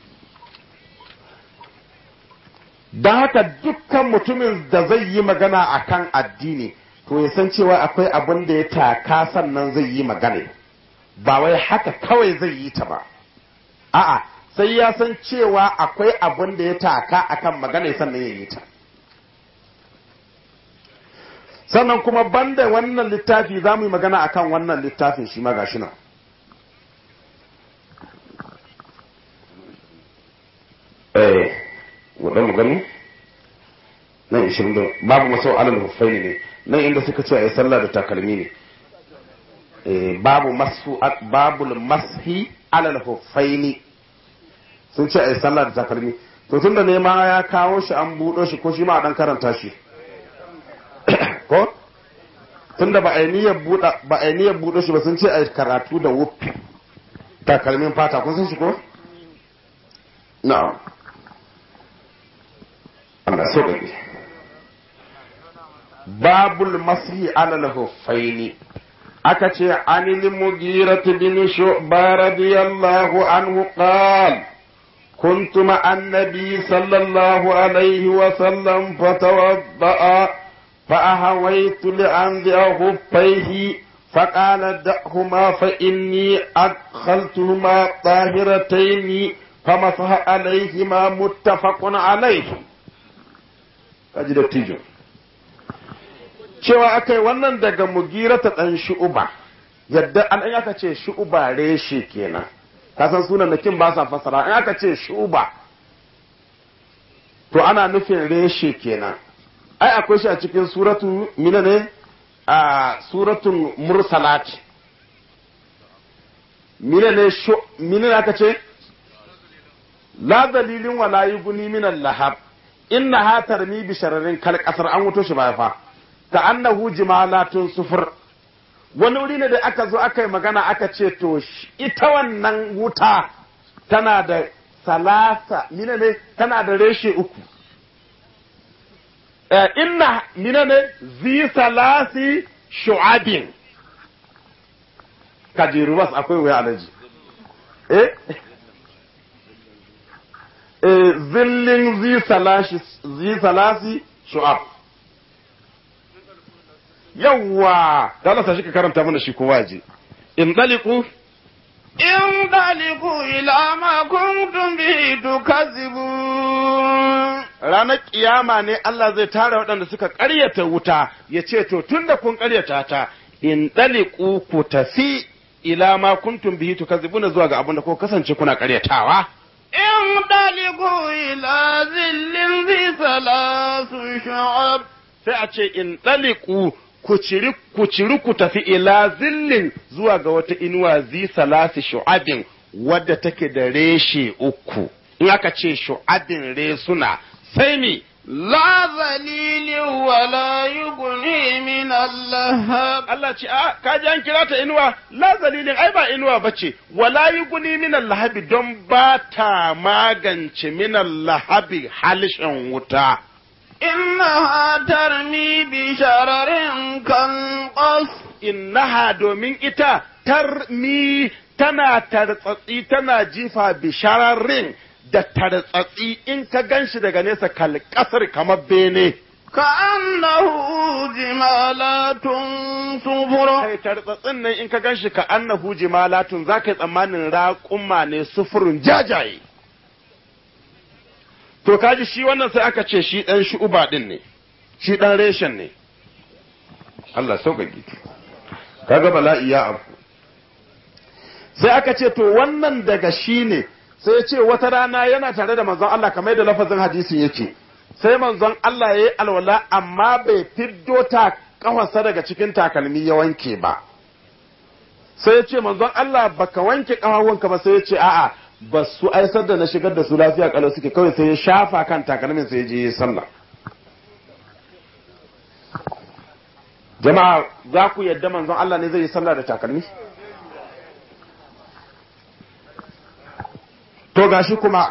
don haka dukkan mutumin da zai yi magana a kan addini to ya san cewa akwai abin da ya taka sannan zai yi magana ba wai haka kawai zai yi ta ba a'a sai ya san cewa akwai abin da ya taka akan magana sannan ya yi ta sannan kuma banda wannan littafi za mu yi magana akan wannan littafin shi ma gashi nan eh wadda mu gani nan ishirin da babu masau alal huffaini ne nan inda suka ce a yi sallah da takalmi ne eh babu masu babu mashi alal huffaini sun ce a yi sallah da takalmi to tunda ne ma ya kawo shi an buɗo shi ko shi ma a ɗan karanta shi ko tunda ba a yi niyyar buɗa ba a yi niyyar buɗo shi ba sun ce a yi karatu da wuffi takalmin fata kun san shi ko na'am Allah so gabe babul masihi alal huffaini aka ce anil mugirati bin shu'ba radiyallahu anhu qala كنت مع النبي صلى الله عليه وسلم فتوضأ فأهويت لأنزع خفيه فقال دعهما فإني أدخلتهما طاهرتين فمسح عليهما متفق عليه أجد التيجو cewa aka yi wannan daga mugira ta ɗan shu'uba yadda an aka ce shu'uba reshe kenan kasan sunan da kin ba sa fasara in aka ce shuba to ana nufin reshe kenan ai akwai shi a cikin suratu mina ne a suratun mursalat mina ne mina ne aka ce la dalilin wala yuguni min lahab inna ha tarmi bi shararin kal kasar an wuto shi ba fa ka annahu jimalatun sufur wani wuri ne da aka zo aka yi magana aka ce to ita wannan wuta tana da salasa mina ne tana da reshe uku inna mina ne zi salasi shu'abin kajiru bas akwai wuya alaji eh zillin zi salasi shu'ab yawwa da Allah tashi ka karanta mana shi kowa je in daliku in daliku ila ma kuntum bihi tukazzibun ranar kiyama ne Allah zai tara waɗanda suka ƙaryata wuta ya ce to tunda kun ƙaryata ta in daliku ku tafi ila ma kuntum bihi tukazzibun zuwa ga abin da ko kasance kuna ƙaryatawa in daliku ila zillin zi salasu shu'ab sai a ce in daliku ku ciri ku ciri ku tafi ila zillin zuwa ga wata inuwa zi salasi shu'abin wadda take da reshe uku in aka ce shu'abin resuna sai mi la zalilin wala yughni min Allah Allah ce a ka ji an kira ta inuwa la zalilin ai ba inuwa bace wala yughni min Allah don ba ta magance min Allah halishin wuta إنها ترمي بشرر كالقصر innaha domin ita tarmi tana tartsatsi tana jifa bishararrin da tartsatsi in ka ganshi daga nesa kalkasar kamar bene كأنه جمالات صفر kai tartsatsin nan in ka ganshi ka annahu jimalatun za ka yi tsammanin raƙumma ne sufurin jajaye to kaji shi wannan sai aka ce shi ɗan shu'uba ɗin ne shi ɗan reshen ne Allah sauƙaƙe kaga bala'i ya abu sai aka ce to wannan daga shi ne sai ya ce wata rana yana tare da manzon Allah kamar da lafazin hadisin yake sai manzon Allah ya yi alwala amma bai fiddo ta kafarsa daga cikin takalmi ya wanke ba sai ya ce manzon Allah baka wanke kafafunka ba sai ya ce a'a ba su aisar da na shigar da su lafiya kalau suke kawai sai ya shafa kan takalmin sai ya je ya sallah jama'a za ku yadda manzon Allah ne zai yi sallah da takalmi to gashi kuma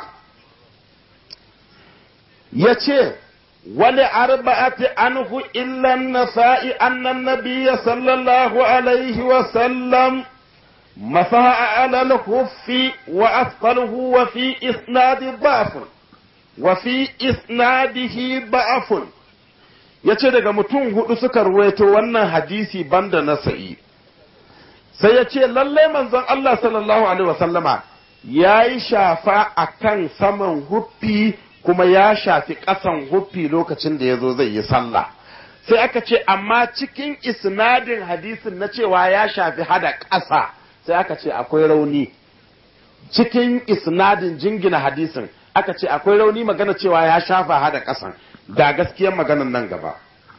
ya ce wani arba'ati anhu illan nasa'i annan nabiyya sallallahu alaihi wa sallam masaha ala al-khuffi wa asfaluhu wa fi isnadi da'fun wa fi isnadihi da'fun yace daga mutum hudu suka ruwaito wannan hadisi banda nasa'i sai ya ce lallai manzon Allah sallallahu alaihi wa sallama ya yi shafa a kan saman huffi kuma ya shafi ƙasan huffi lokacin da ya zo zai yi sallah sai aka ce amma cikin isnadin hadisin na cewa ya shafi hada ƙasa sai aka ce akwai rauni cikin isnadin jingina hadisin aka ce akwai rauni magana cewa ya shafa hada ƙasan da gaskiyar maganan nan gaba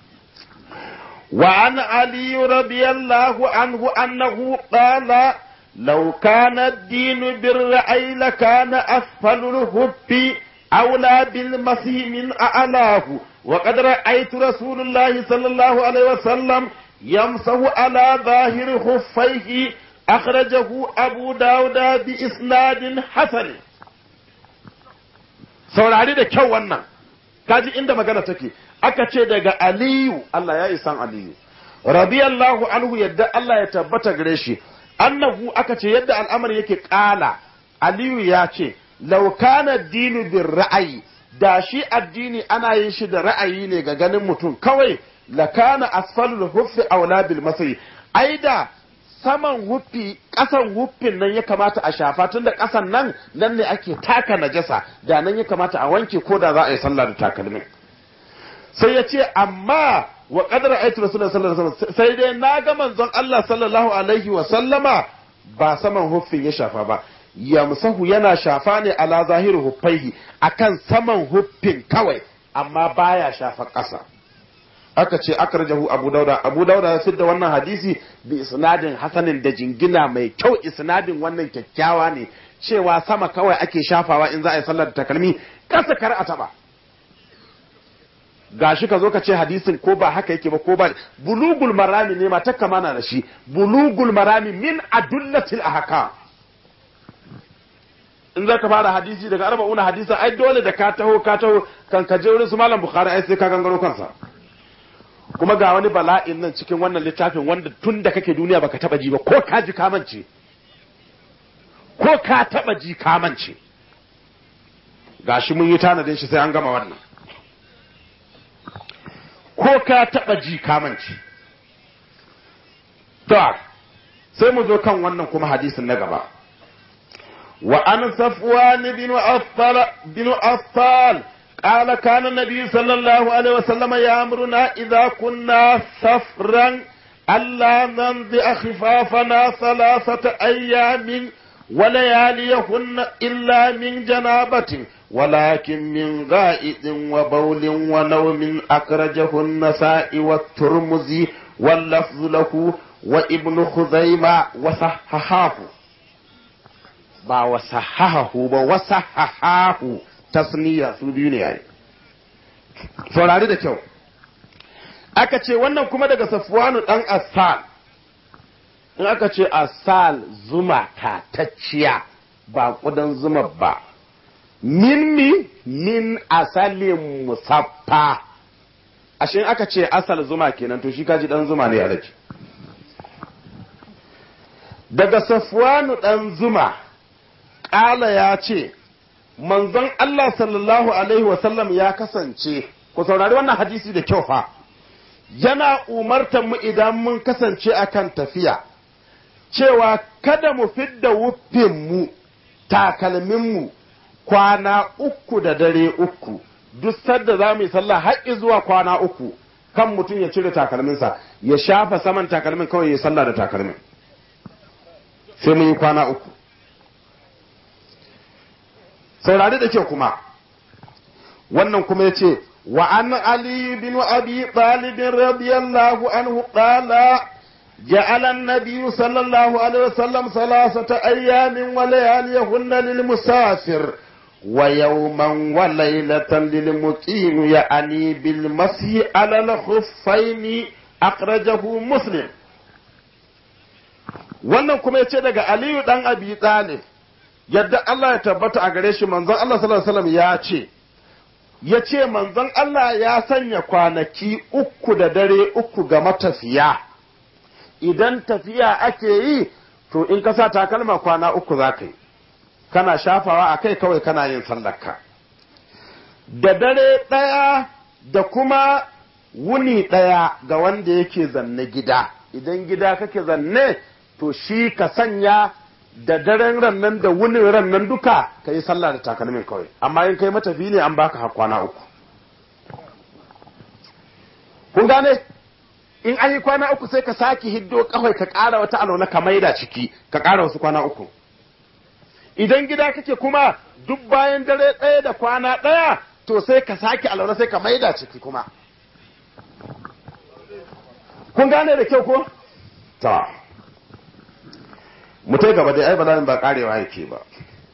وعن علي رضي الله عنه أنه قال لو كان الدين بالرأي لكان أسفل الهب أولى بالمسيح من أعلاه وقد رأيت رسول الله صلى الله عليه وسلم يمسه على ظاهر خفيه أخرجه أبو داود بإسناد حسن saurari da kyau wannan kaji inda magana take aka ce daga aliyu Allah ya yi san aliyu radiyallahu anhu yadda Allah ya tabbata gare shi annahu aka ce yadda al'amari yake kala aliyu ya ce laukana dinu bin ra'ayi da shi addini ana yin shi da ra'ayi ne ga ganin mutum kawai lakana asfalul huffi aula bil masai ai da saman huffi kasan huffin nan ya kamata a shafa tun da kasan nan nan ne ake taka najasa da nan ya kamata a wanke ko da za a yi sallah da takalmin sai ya ce amma wa qadara ayatu rasulullahi sallallahu alaihi wasallam sai dai na ga manzon Allah sallallahu alaihi wa sallama ba saman huffin ya shafa ba yamsahu yana shafa ne ala zahiru huffaihi akan saman huffin kawai amma baya shafa ƙasa aka ce akrajahu abu dauda abu dauda ya fidda wannan hadisi bi isnadin hasanin da jingina mai kyau isnadin wannan kyakkyawa ne cewa sama kawai ake shafawa in za a yi sallar takalmi kasa kar a taba gashi ka zo ka ce hadisin ko ba haka yake ba ko ba bulugul marami ne ma takka mana da shi bulugul marami min adullatil ahkam in za ka fara hadisi daga arba'una hadisa ai dole da ka taho ka taho kan ka je wurin su malam bukhari ai sai ka gangaro kansa kuma ga wani bala'in nan cikin wannan littafin wanda tun da kake duniya baka taba ji ba ko ka ji kamance ko ka taba ji kamance gashi mun yi tanadin shi sai an gama wannan ko ka taba ji kamance to sai mu zo kan wannan kuma hadisin na gaba wa an safwan bin affal bin affal قال كان النبي صلى الله عليه وسلم يأمرنا إذا كنا سفرا ألا ننزع خفافنا ثلاثة أيام ولياليهن إلا من جنابة ولكن من غائط وبول ونوم أخرجه النساء والترمذي واللفظ له وابن خزيمة وصححاه با وصححه با وصححاه tasniya su biyu ne yayi saurari da kyau aka ce wannan kuma daga safwanu dan asal in aka ce asal zuma tatacciya ba kudan zuma ba min mi min asalin musaffa ashe aka ce asal zuma kenan to shi kaji dan zuma ne alaji daga safwanu dan zuma ƙala ya ce manzon Allah sallallahu Alaihi wasallam ya kasance, ku saurari wannan hadisi da kyau fa, yana umartar mu idan mun kasance akan tafiya, cewa kada mu fidda wuffinmu, takalminmu, kwana uku da dare uku, duk sadda za mu yi sallah har zuwa kwana uku, kan mutum ya cire takalminsa, ya shafa saman takalmin kawai ya sallah da takalmin. Sai mun yi kwana uku. saurari da kyau kuma wannan kuma ya ce وعن علي بن أبي طالب رضي الله عنه قال جعل النبي صلى الله عليه وسلم ثلاثة أيام ولياليهن للمسافر ويوما وليلة للمقيم يعني بالمسح على الخفين أخرجه مسلم wannan kuma ya ce daga aliyu dan abi talib yadda Allah ya tabbata a gare shi manzon Allah sallallahu alaihi wasallam ya ce ya ce manzon Allah ya sanya kwanaki uku da dare uku ga matafiya idan tafiya ake yi to in ka sa takalma kwana uku za ka yi kana shafawa a kai kawai kana yin sallarka da dare ɗaya da kuma wuni ɗaya ga wanda yake zanne gida idan gida kake zanne to shi ka sanya da daren rannan da wunin rannan duka ka yi sallah da takalmin kawai amma in kai matafi ne an baka har kwana uku kun gane in an yi kwana uku sai ka sake hiddo kawai ka ƙara wata alwala ka maida ciki ka ƙara wasu kwana uku idan gida kake kuma duk bayan dare ɗaya da kwana ɗaya to sai ka sake alwala sai ka maida ciki kuma kun gane da kyau ko ta mutai gaba dai ai bala'in ba karewa yake ba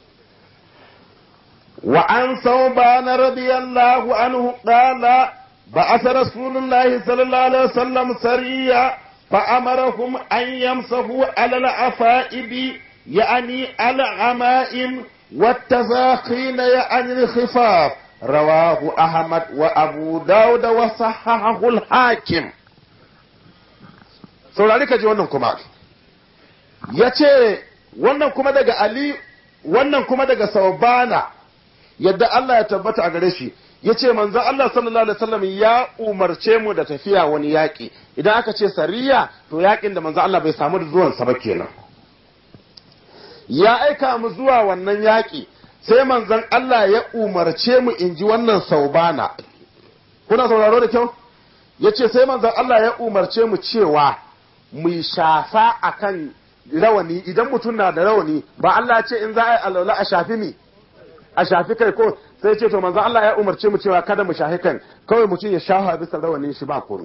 wa an sauban radiyallahu anhu qala بعث رسول الله صلى الله عليه وسلم سريا فأمرهم أن يمسحوا على العفائب يعني على العمائم والتزاخين يعني الخفاف رواه أحمد وأبو داود وصححه الحاكم saurari ka ji wannan kuma ya ce wannan kuma daga ali wannan kuma daga saubana yadda Allah ya tabbata a gare shi ya ce manzo Allah sallallahu alaihi wasallam ya umarce mu da tafiya wani yaƙi idan aka ce sariya to yaƙin da manzo Allah bai samu da zuwan sa ba kenan ya aika mu zuwa wannan yaƙi sai manzon Allah ya umarce mu in ji wannan saubana kuna sauraro da kyau ya ce sai manzon Allah ya umarce mu cewa mu shafa akan rawani idan mutum na da rawani ba Allah ya ce in za a yi alwala a shafi mi a shafi kai ko sai ce to manzo Allah ya umarce mu cewa kada mu shahi kan kawai mutum ya shafa bisa rawanin shi ba koro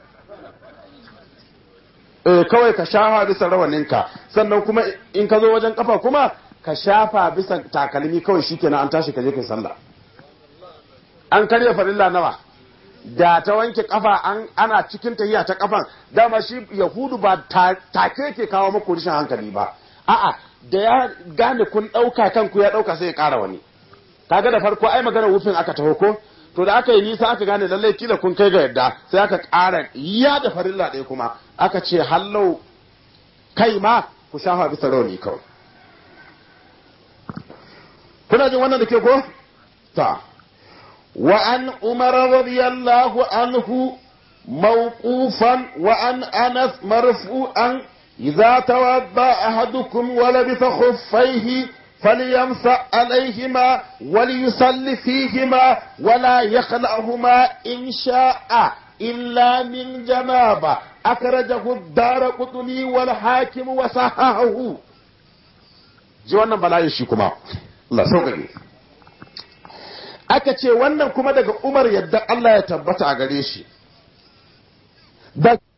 eh kawai ka shafa bisa rawaninka sannan kuma in ka zo wajen kafa kuma ka shafa bisa takalmi kawai shikenan an tashi ka je kai sallah an karya farilla nawa da ta wanke kafa an ana cikin tahiya ta kafan dama shi yahudu ba take ke kawo muku rishin hankali ba a'a da ya gane kun dauka kanku ya dauka sai ya kara wani kaga da farko ai magana wufin aka taho ko to da aka yi nisa aka gane lallai kila kun kai ga yadda sai aka ƙara ya da farilla ɗaya kuma aka ce hallau kai ma ku shafa bisa rauni kawai kuna jin wannan da ke ko ta wa an umar radiyallahu anhu mawqufan wa an anas marfu'an idza tawadda ahadukum wa labisa khuffaihi فليمسح عليهما وليصلي فيهما ولا يخلعهما إن شاء إلا من جنابة أخرجه الدار قطني والحاكم وصححه ji wannan bala'in shi kuma Allah sauƙaƙe aka ce wannan kuma daga Umar yadda Allah ya tabbata a gare shi da